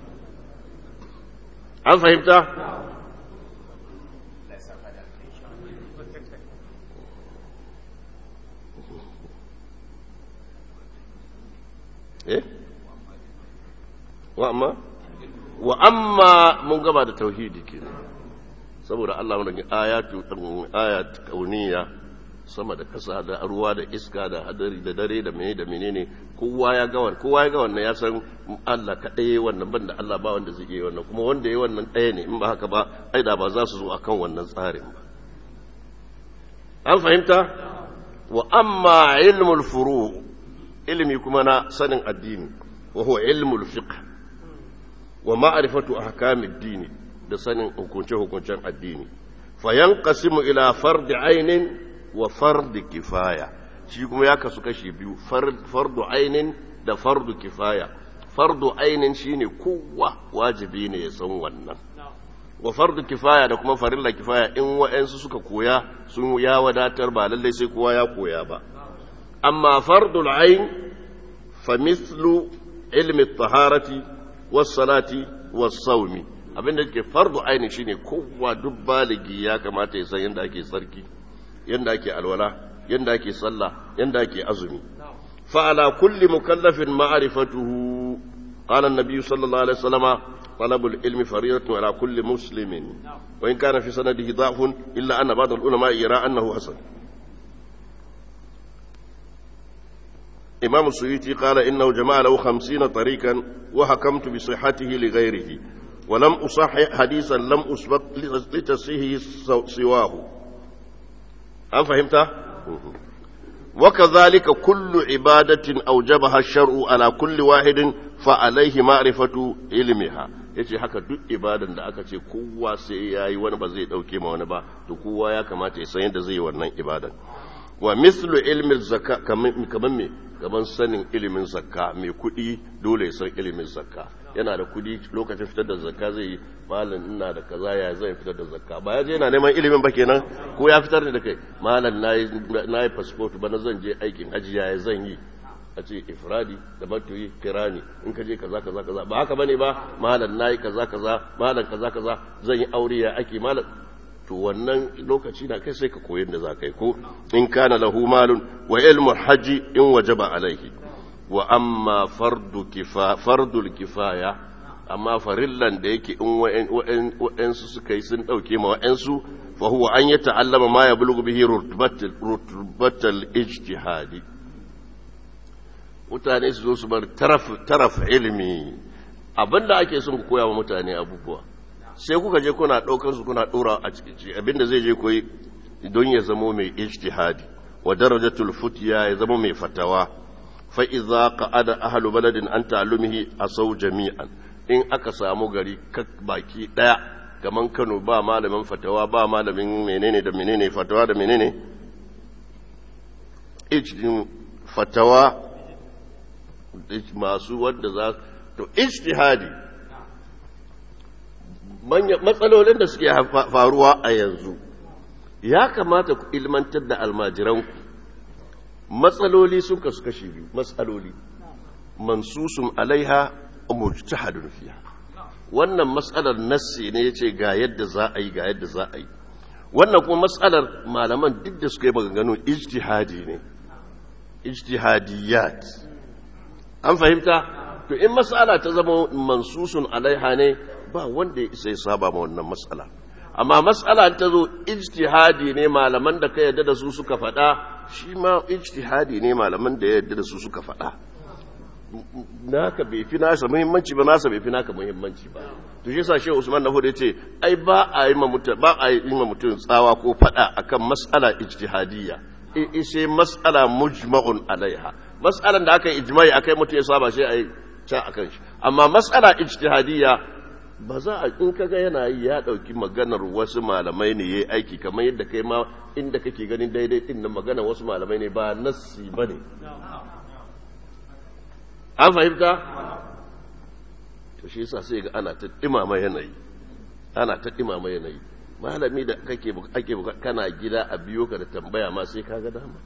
an fahimta eh wa amma wa amma mun gaba da tauhidi ke saboda Allah mun da ayatu ayat kauniya sama da kasa da ruwa da iska da hadari da dare da mene da menene kowa ya ga wannan kowa ya ga wannan ya san Allah kadai wannan banda Allah ba wanda zai yi wannan kuma wanda yayi wannan ɗaya ne in ba haka ba ai da ba za su zo akan wannan tsarin ba an fahimta wa amma ilmul furu' ilimi kuma na sanin addini wa huwa ilmul fiqh wa ma'rifatu ahkamid dini da sanin hukunce hukuncen addini fa yanqasimu ila fardi ainin wa fardi kifaya shi kuma ya kasu kashi biyu fardu ainin da fardu kifaya fardu ainin shine kowa wajibi ne ya san wannan wa fardu kifaya da kuma farilla kifaya in wa'ansu suka koya sun ya wadatar ba lallai sai kowa ya koya ba أما فرض العين فمثل علم الطهارة والصلاة والصوم abin da ke fardu aini shine kowa duk baligi ya kamata ya san yadda ake tsarki yadda ake alwala yadda ake sallah yadda ake azumi fa ala kulli mukallafin ma'rifatuhu qala an-nabiy sallallahu alaihi wasallam طلب العلم فريضة على كل مسلم وإن كان في سنده ضعف إلا أن بعض العلماء يرى أنه حسن إمام السيوطي قال إنه جمع له خمسين طريقا وحكمت بصحته لغيره ولم أصحح حديثا لم أسبق لتصحيحه سواه هل فهمت؟ وكذلك كل عبادة أوجبها الشرع على كل واحد فعليه معرفة علمها yace haka duk ibadan da aka ce kowa sai ya yi wani ba zai dauke ma wani ba to kowa ya kamata ya san yadda zai yi wannan ibadan wa mislu ilmin zakka kaman me kaman sanin ilimin zakka mai kuɗi dole ya san ilimin zakka yana da kuɗi lokacin fitar da zakka zai yi malam ina da kaza ya zai fitar da zakka ba ya je yana neman ilimin ba kenan ko ya fitar da kai malam na yi passport ba na zan je aikin hajji ya zan yi a ce ifradi da matuyi kirani in ka je kaza kaza kaza ba haka bane ba malam nayi kaza kaza malam kaza kaza zan yi aure ya ake malam to wannan lokaci na kai sai ka koyi da za ka yi ko in kana lahu malun wa ilmu haji in wajaba alaihi wa amma fardu kifa fardul kifaya amma farillan da yake in wa'ansu suka yi sun dauke ma wa'ansu fa huwa an yata'allama ma yablughu bihi rutbatal ijtihadi mutane su zo su bar taraf ilimi abinda ake son ku koya wa mutane abubuwa sai kuka je kuna ɗaukar su kuna ɗora a cikin abinda zai je koyi don ya zamo mai ijtihadi wa darajatul futiya ya zama mai fatawa fa idza qa'ada ahlu baladin an ta'allumihi asaw jami'an in aka samu gari kak baki daya kaman Kano ba malamin fatawa ba malamin menene da menene fatawa da menene ijtin fatawa masu wanda za to ijtihadi matsalolin da suke faruwa a yanzu ya kamata ku ilmantar da almajiranku matsaloli sun kasu kashi biyu matsaloli mansusun alaiha mujtahadun fiha wannan matsalar nassi ne yace ga yadda za a yi ga yadda za a yi wannan kuma matsalar malaman duk da suka yi maganganu ijtihadi ne ijtihadiyat an fahimta to in matsala ta zama mansusun alaiha ne ba wanda ya isa ya saba ma wannan matsala amma matsala ta zo ijtihadi ne malaman da ka yadda da su suka faɗa shi ma ijtihadi ne malaman da ya yadda da su suka faɗa naka bai fi nasa muhimmanci ba nasa bai fi naka muhimmanci ba to shi sashe Usman na hudu ce ai ba a yi mutum ba a yi ma mutum tsawa ko faɗa akan matsala ijtihadiyya in sai matsala mujma'un alaiha matsalan da aka yi ijma'i akai mutum ya saba sai a yi ca akan shi amma matsala ijtihadiyya ba za a in kaga yana yi ya dauki maganar wasu malamai ne yayi aiki kamar yadda kai ma inda kake ganin daidai din nan maganar wasu malamai ne ba nassi bane an fahimta to shi yasa sai ga ana ta dimama yanayi ana ta dimama yanayi malami da kake ake kana gida a biyo ka da tambaya ma sai kaga dama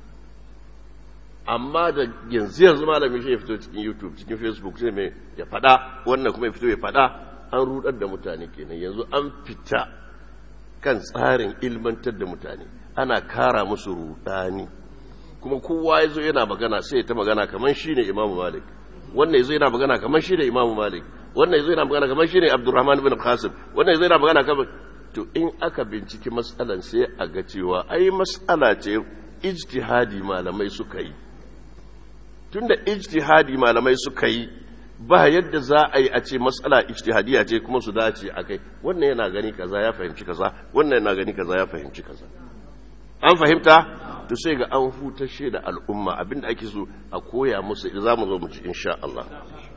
amma da yanzu yanzu malami shi ya fito cikin youtube cikin facebook sai mai ya fada wannan kuma ya fito ya fada an rudar da mutane kenan yanzu an fita kan tsarin ilmantar da mutane ana kara musu rudani kuma kowa ya zo yana magana sai ta magana kamar shi ne imamu malik wannan ya zo yana magana kamar shi ne imamu malik wannan ya zo yana magana kamar shi ne abdurrahman bin qasim wannan ya zo yana magana kamar to in aka binciki matsalan sai a ga cewa ai matsala ce ijtihadi malamai suka yi tunda ijtihadi malamai suka yi ba yadda za a yi a ce matsala ijtihadiya ce kuma su dace a kai wannan yana gani kaza ya fahimci kaza wannan yana gani kaza ya fahimci kaza an fahimta to sai ga an hutashe da al'umma abinda ake so a koya musu za mu zo mu ci insha Allah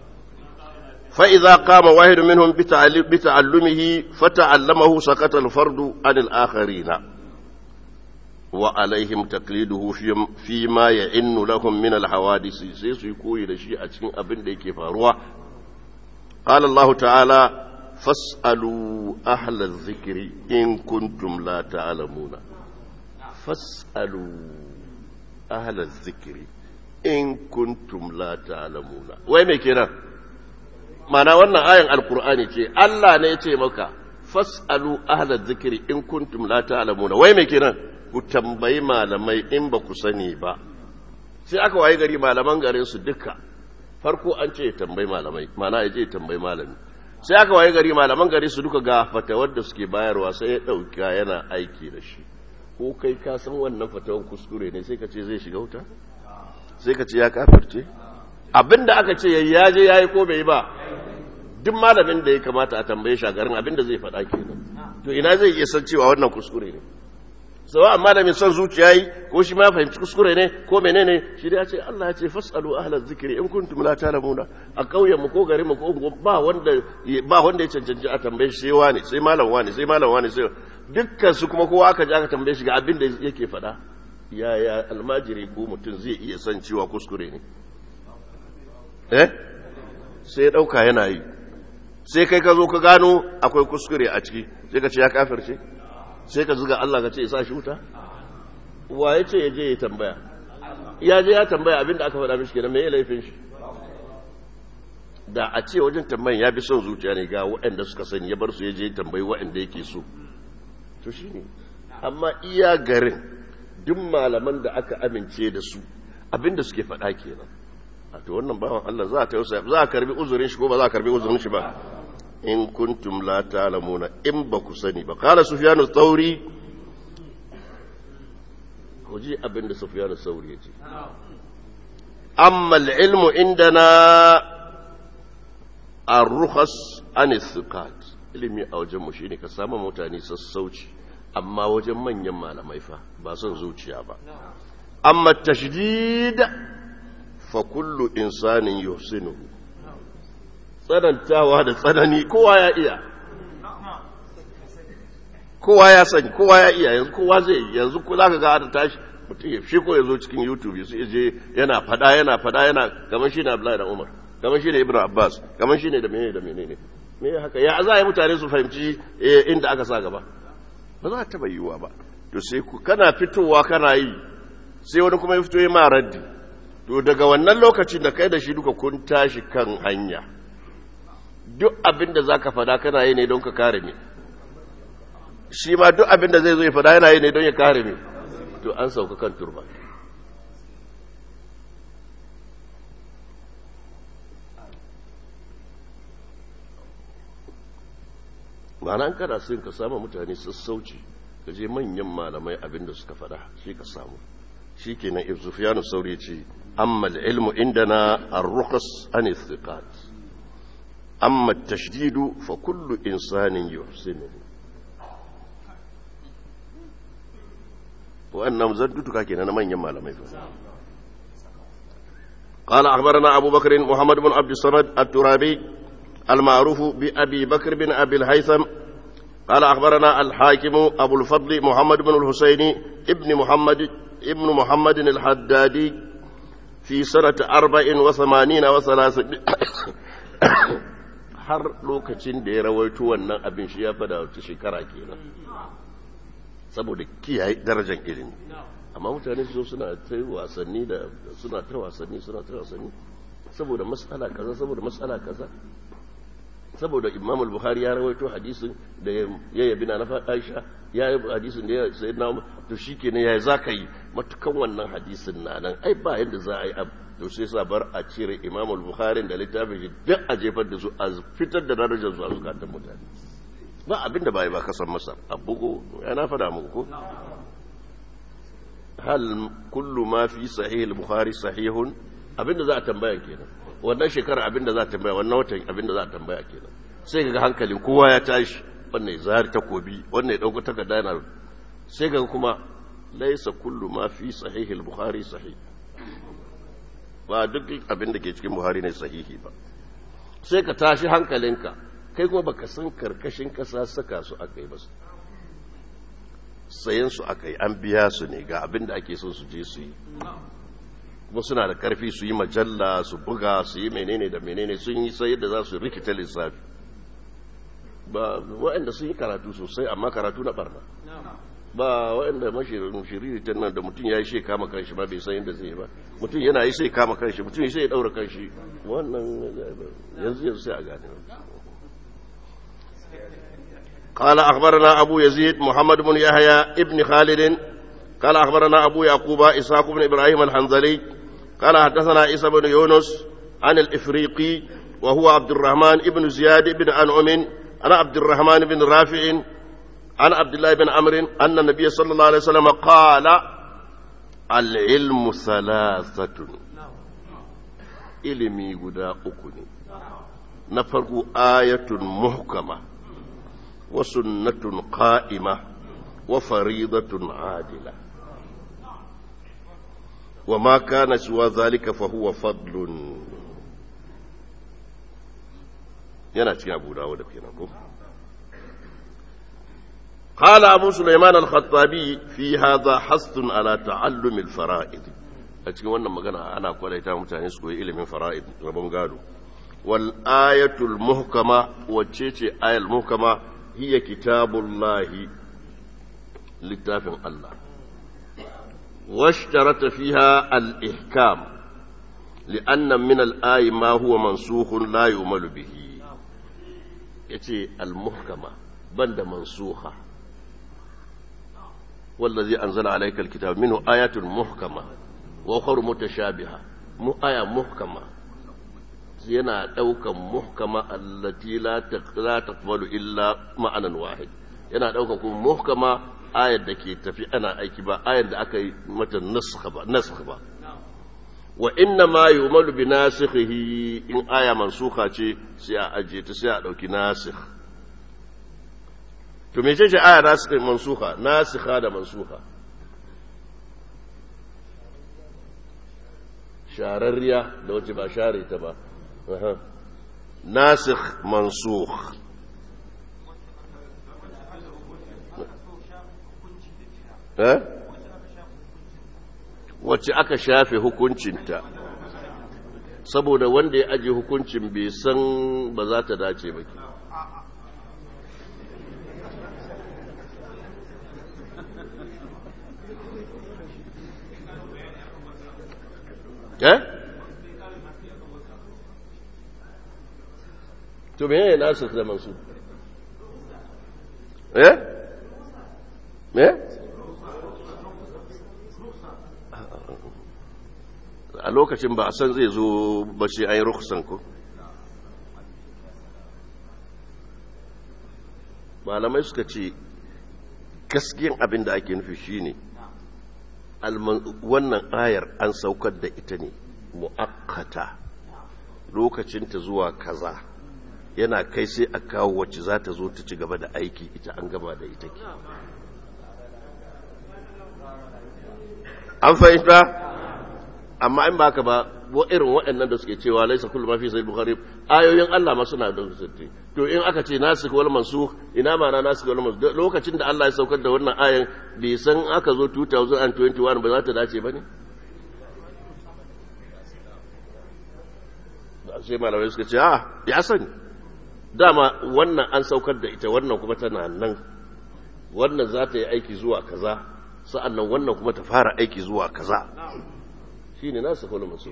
fa idza qama wahid minhum bi ta'allumihi fa ta'allamahu sakata al-fardu an al-akharina wa alaihim taqliduhu fi ma ya'innu lahum min al-hawadisi sai su yi koyi da shi a cikin abin da yake faruwa qala Allah ta'ala fas'alu ahla adh-dhikri in kuntum la ta'lamuna fas'alu ahla adh-dhikri in kuntum la ta'lamuna wai me kenan mana wannan ayan alqur'ani ce Allah ne ya ce maka fas'alu ahla adh-dhikri in kuntum la ta'lamuna wai me kenan ku tambayi malamai in ba ku sani ba sai aka waye gari malaman garin su duka farko an ce tambayi malamai mana ya je tambayi malami sai aka waye gari malaman gari su duka ga fatawar da suke bayarwa sai ya ɗauka yana aiki da shi ko kai ka san wannan fatawan kuskure ne sai ka ce zai shiga wuta sai ka ce ya kafirce abinda aka ce ya je ya yi ko bai yi ba duk malamin da ya kamata a tambaye shi a garin abinda zai faɗa kenan to ina zai iya san cewa wannan kuskure ne sawa amma da mai son zuciya yi ko shi ma fahimci kuskure ne ko menene shi da ya ce Allah ya ce fasalu ahlaz zikri in kuntum la ta'lamuna a kauyen mu ko garin mu ko ba wanda ba wanda ya cancanci a tambaye shi sai wani sai malam wani sai malam wani sai dukkan su kuma kowa aka ji aka tambaye shi ga abin da yake faɗa yaya almajiri ko mutum zai iya san cewa kuskure ne eh sai ya dauka yana yi sai kai ka zo ka gano akwai kuskure a ciki sai ka ce ya kafirce sai ka zuga Allah ka ce ya sa shi wuta wa ya ce ya je ya tambaya ya je ya tambaya abinda aka faɗa mishi kenan me ya laifin shi da a ce wajen tambayin ya bi son zuciya ne ga waɗanda suka sani ya bar su ya je tambayi waɗanda yake so to shi ne amma iya garin duk malaman da aka amince da su abinda suke faɗa kenan a to wannan bawan Allah za a tausaya za a karbi uzurin shi ko ba za a karbi uzurin shi ba in kuntum la ta'lamuna in ba ku sani ba qala sufyanu thawri ku ji abinda sufyanu thawri yace amma al-ilmu indana ar-rukhas an thiqat ilimi a wajen mu shine ka samu mutane sassauci amma wajen manyan malamai fa ba son zuciya ba amma tashdid fa kullu insanin yuhsinuhu tsanantawa da tsanani kowa ya iya kowa ya sani kowa ya iya yanzu kowa zai yanzu ko zaka ga ta tashi mutum ya shi ko ya zo cikin youtube su je yana fada yana fada yana kamar shi ne abdullahi da umar kamar shi ne ibn abbas kamar shi ne da menene da menene me haka ya za a yi mutane su fahimci inda aka sa gaba ba za ta yiwuwa ba to sai ku kana fitowa kana yi sai wani kuma ya fito ya ma raddi to daga wannan lokacin da kai da shi duka kun tashi kan hanya duk abin da za ka fada kana yi ne don ka kare ne shi ma duk abin da zai zo ya fada yana yi ne don ya kare ne to an sauka kan turba ma'ana an kada sun ka samu mutane sassauci ka je manyan malamai abin da suka fada shi ka samu shi kenan ibzufiyanu sauri ce amma ilmu indana ar-rukhas an istiqat amma tashdidu fa kullu insanin yuhsinu wannan zaddutuka kenan na manyan malamai fa قال أخبرنا أبو بكر محمد بن عبد الصمد الترابي المعروف بأبي بكر بن أبي الهيثم قال أخبرنا الحاكم أبو الفضل محمد بن الحسين ابن محمد ابن محمد الحدادي في سنة أربع وثمانين وثلاثة har lokacin da ya rawaito wannan abin shi ya fada wata shekara kenan saboda kiyaye darajar ilimi amma mutane su suna ta wasanni da suna ta wasanni suna ta wasanni saboda matsala kaza saboda matsala kaza saboda imam al-bukhari ya rawaito hadisin da ya yabi na nafa aisha ya yi hadisin da ya sayi na to shi kenan ya za ka yi matukan wannan hadisin na nan ai ba yadda za a yi abu to sai sa bar a cire imam al-bukhari da littafin shi duk a jefar da su a fitar da darajar su a zukatan mutane ba abin da bai ba kasan masa a bugu ya na fada muku ko hal kullu ma fi sahih al-bukhari sahihun abinda za a tambaya kenan wannan shekara abinda za a tambaya wannan watan abinda za a tambaya kenan sai ga hankalin kowa ya tashi wannan ya zari takobi wannan ya dauko takarda yana sai ga kuma laisa kullu ma fi sahih al-bukhari sahih ba duk abinda ke cikin buhari ne sahihi ba sai ka tashi hankalinka kai kuma baka san karkashin kasa saka su aka yi ba sayan su aka yi an biya su ne ga abinda ake son su je su yi kuma suna da karfi su yi majalla su buga su yi menene da menene sun yi sai yadda za su rikita lissafi ba waɗanda sun yi karatu sosai amma karatu na barna ba waɗanda mashirin shiriri ta nan da mutum ya yi shi kama kanshi ba bai san yadda zai ba mutum yana yi sai kama kanshi mutum sai ya ɗaura kanshi wannan yanzu yanzu sai a gane قال أخبرنا أبو يزيد محمد بن يحيى ابن خالد قال أخبرنا أبو يعقوب إسحاق بن إبراهيم الحنظلي قال حدثنا عيسى بن يونس عن الإفريقي وهو عبد الرحمن بن زياد بن أنعم عن عبد الرحمن بن رافع عن عبد الله بن عمرو أن النبي صلى الله عليه وسلم قال al'ilmu salasatun ilimi guda uku ne na farko ayatun muhkama wa sunnatun qa'ima wa faridatun adila wa ma kana siwa zalika fa huwa fadlun yana cikin abu dawo da kenan ko قال أبو سليمان الخطابي في هذا حث على تعلم الفرائض أتكلم وانا مغانا أنا أقول إيتا متعني سكوي إلي من فرائض ربهم قالوا والآية المحكمة وتشيتي آية المحكمة هي كتاب الله لتافع الله واشترط فيها الإحكام لأن من الآية ما هو منسوخ لا يؤمل به يتي المحكمة بند منسوخة والذي أنزل عليك الكتاب منه آيات محكمة وأخر متشابهة مو آية محكمة yana ɗaukan muhkama allati la taqbalu illa ma'anan wahid yana ɗaukan kuma muhkama ayar da ke tafi ana aiki ba ayar da aka yi mata nasakha ba nasakha ba wa inna ma yu'malu bi nasikhihi in aya mansukha ce sai a ajiye ta sai a ɗauki nasikh to me ce aya nasikh mansukha nasikha da mansukha shararriya da wace ba share ta ba nasikh mansukh eh wacce aka shafe hukuncinta saboda wanda ya aje hukuncin bai san ba za ta dace ba ke eh to me ne nasu zaman su eh me a lokacin ba a san zai zo ba shi an yi rukusan ku malamai suka ce gaskiyan abin da ake nufi shine wannan ayar an saukar da ita ne mu'akkata lokacinta zuwa kaza yana kai sai a kawo wacce za ta zo ta ci gaba da aiki ita an gaba da ita ke an fahimta amma in baka ba wa irin waɗannan da suke cewa laisa kullu ma fi sahih bukhari ayoyin Allah ma suna da sirri to in aka ce nasikh wal mansukh ina ma na nasikh wal mansukh lokacin da Allah ya saukar da wannan ayan bai san aka zo 2021 ba za ta dace bane sai malamai suka ce ah ya sani dama wannan an saukar da ita wannan kuma tana nan wannan za ta yi aiki zuwa kaza sa'annan wannan kuma ta fara aiki zuwa kaza shi ne nasu kwallo masu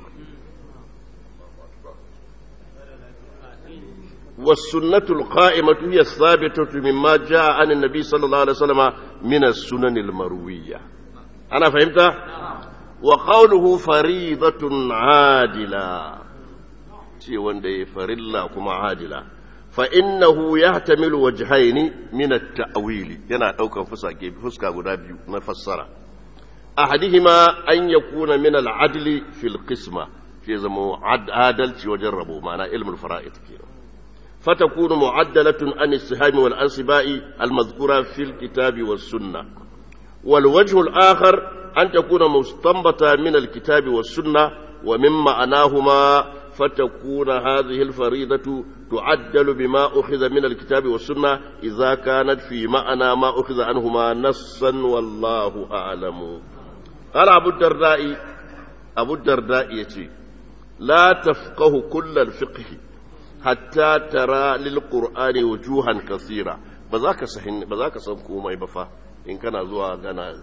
والسنة القائمة هي الثابتة مما جاء عن النبي صلى الله عليه وسلم من السنن المروية أنا فهمت؟ وقوله فريضة عادلة شيء وندي فريلا كما عادلة فإنه يحتمل وجهين من التأويل ينا أوكا فسكا فسكا غدابيو نفسره أحدهما أن يكون من العدل في القسمة في زمو عد عادل وجربوا معنى علم الفرائض كيرو فتكون معدلة عن السهام والأنصباء المذكورة في الكتاب والسنة والوجه الآخر أن تكون مستنبطة من الكتاب والسنة ومن معناهما فتكون هذه الفريضة تعدل بما أخذ من الكتاب والسنة إذا كانت في معنى ما أخذ عنهما نصا والله أعلم قال أبو الدرداء أبو الدرداء يتي لا تفقه كل الفقه حتى ترى للقرآن وجوها كثيرة بذاك سحن بذاك سنكو ما يبفا إن كان زوا كان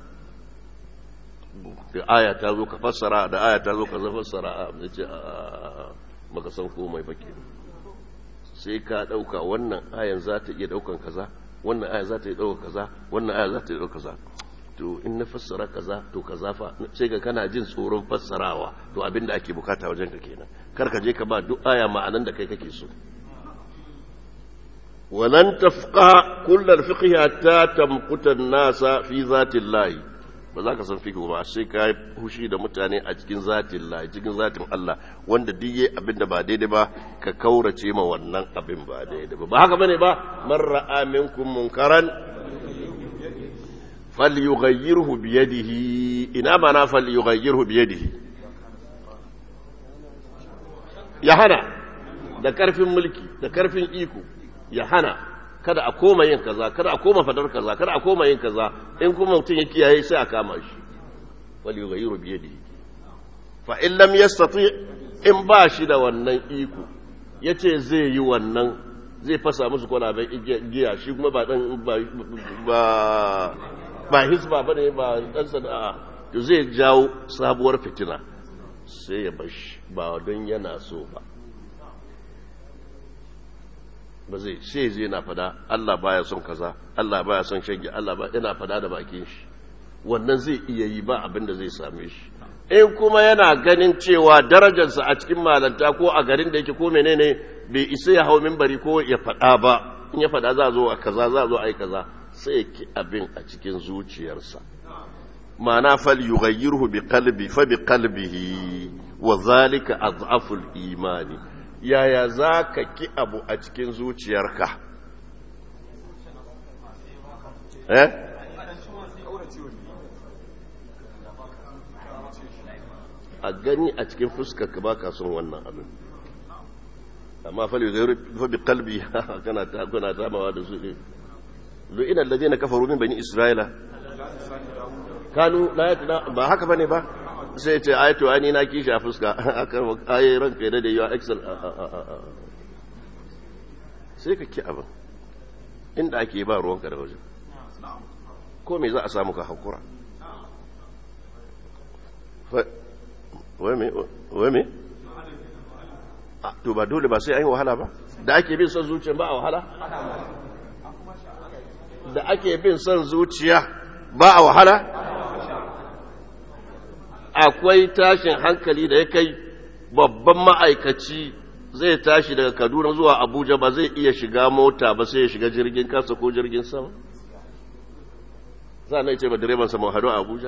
da aya ta zo ka fassara da aya ta zo ka fassara a ce baka san komai ba sai ka ɗauka wannan ayan za ta iya ɗaukan kaza wannan aya za ta iya ɗaukan kaza wannan aya za ta iya ɗaukan kaza to in na fassara kaza to kaza fa sai ga kana jin tsoron fassarawa to abin da ake bukata wajen ka kenan kar ka je ka ba duk aya ma'anan da kai kake so ولن تفقه كل الفقه حتى تمقت الناس في ذات الله ba za ka san fikihu ba sai ka yi hushi da mutane a cikin zatin Allah cikin zatin Allah wanda duk yayi abin da ba daidai ba ka kaurace ma wannan abin ba daidai ba ba haka bane ba man ra'a minkum munkaran falyughayyirhu bi yadihi ina mana falyughayyirhu bi yadihi ya hana da karfin mulki da karfin iko ya hana kada a koma yin kaza kada a koma fadar kaza kada a koma yin kaza in kuma mutum ya kiyaye sai a kama shi wal yughayyiru bi yadihi fa in lam yastati in ba shi da wannan iko yace zai yi wannan zai fasa musu kwalaben giya shi kuma ba dan ba ba ba hisba bane ba dan sana'a to zai jawo sabuwar fitina sai ya bashi ba don yana so ba ba zai sai zai na fada Allah baya son kaza Allah baya son shege Allah ba yana fada da bakin shi wannan zai iya yi ba abin da zai same shi in kuma yana ganin cewa darajarsa a cikin malanta ko a garin da yake ko menene bai isa ya hau minbari ko ya fada ba in ya fada za zo a kaza za zo a yi kaza sai ya ki abin a cikin zuciyarsa ma'ana fal yughayyirhu bi qalbi fa bi qalbihi wa zalika adhaful imani yaya za ka ki abu a cikin zuciyarka eh a gani a cikin fuskarka ba ka son wannan abin amma fali zai bi kalbi kana ta kuna tamawa da su ne lu'ina alladhina kafaru min bani isra'ila kanu la yatna ba haka bane ba sai ce ai to ani na kishi a fuska akan ai ranka da yawa excel sai ka ki abin inda ake ba ruwanka da waje ko me za a samu ka hakura wai me to ba dole ba sai an yi wahala ba da ake bin son zuciya ba a wahala da ake bin son zuciya ba a wahala akwai tashin hankali da ya kai babban ma'aikaci zai tashi daga kaduna zuwa abuja ba zai iya shiga mota ba sai ya shiga jirgin kasa ko jirgin sama za a ce ba direban sama hadu a abuja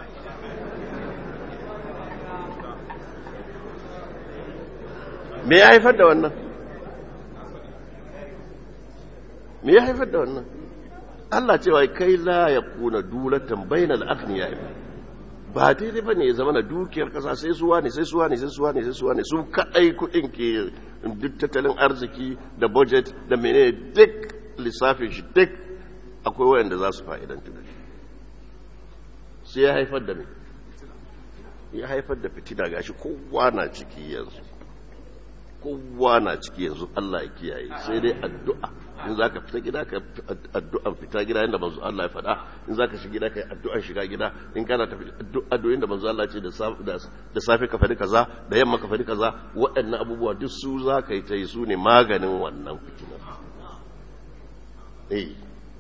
me ya haifar da wannan me ya haifar da wannan Allah cewa kai la ya kuna dulatan bainal aghniya ba daidai bane ya zama na dukiyar kasa sai suwa ne sai suwa ne sai suwa ne sai suwa ne su kadai kudin ke duk tattalin arziki da budget da menene duk lissafin shi duk akwai wayanda za su fa'idantu da shi sai ya haifar da me ya haifar da fitina gashi kowa na ciki yanzu kowa na ciki yanzu Allah ya kiyaye sai dai addu'a in zaka fita gida ka addu'an fita gida inda manzo Allah ya faɗa in zaka shiga gida kai addu'an shiga gida in kana tafi addu'o'in da manzo Allah ce da da safe ka faɗi kaza da yamma ka faɗi kaza waɗannan abubuwa duk su zaka yi ta yi su ne maganin wannan fitina eh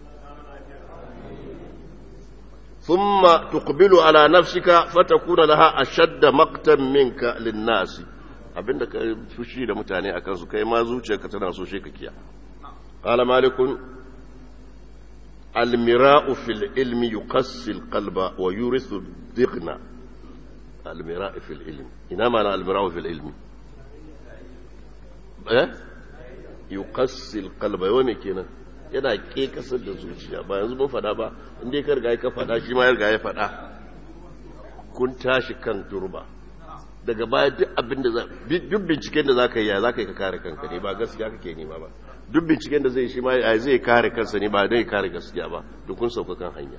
ثم تقبل على نفسك فتكون لها أشد مقتا منك للناس abinda ka fushi da mutane a kansu kai ma zuciyarka tana so shi ka kiya qala malikun almira'u fil ilmi yuqassi alqalba wa yurithu dighna almira'u fil ilmi ina mana almira'u fil ilmi eh yuqassi alqalba yau me kenan yana ke kasar da zuciya ba yanzu mun fada ba inda ka riga ka fada shi ma ya riga ya fada kun tashi kan turba daga baya duk abin da za duk binciken da za ka yi ya za ka yi ka kare kanka ne ba gaskiya kake nema ba duk binciken da zai shi ma ya zai kare kansa ne ba zai kare gaskiya ba duk kun sauka kan hanya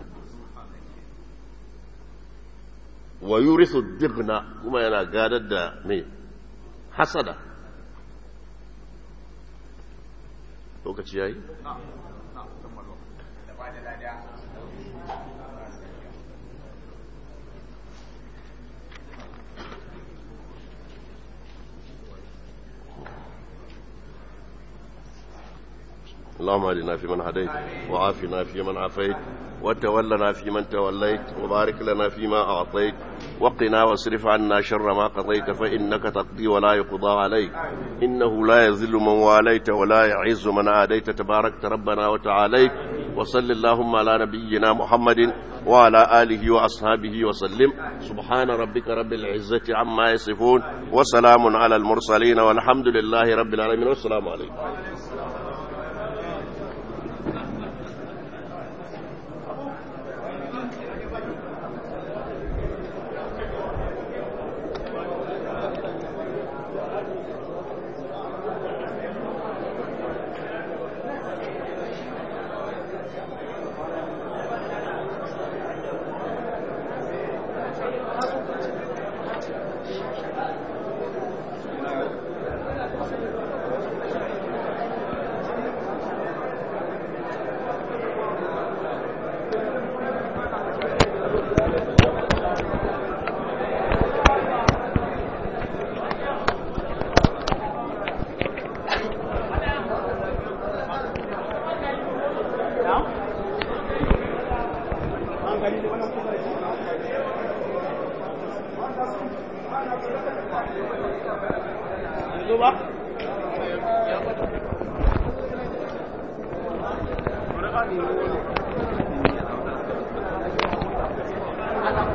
wa yurithu dighna kuma yana gadar da me hasada lokaci yayi اللهم اهدنا فيمن هديت وعافنا فيمن عافيت وتولنا فيمن توليت وبارك لنا فيما أعطيت وقنا واصرف عنا شر ما قضيت فإنك تقضي ولا يقضى عليك إنه لا يذل من واليت ولا يعز من عاديت تباركت ربنا وتعاليت وصل اللهم على نبينا محمد وعلى آله وأصحابه وسلم سبحان ربك رب العزة عما يصفون وسلام على المرسلين والحمد لله رب العالمين والسلام عليكم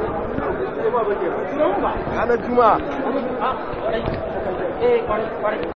ranar juma'a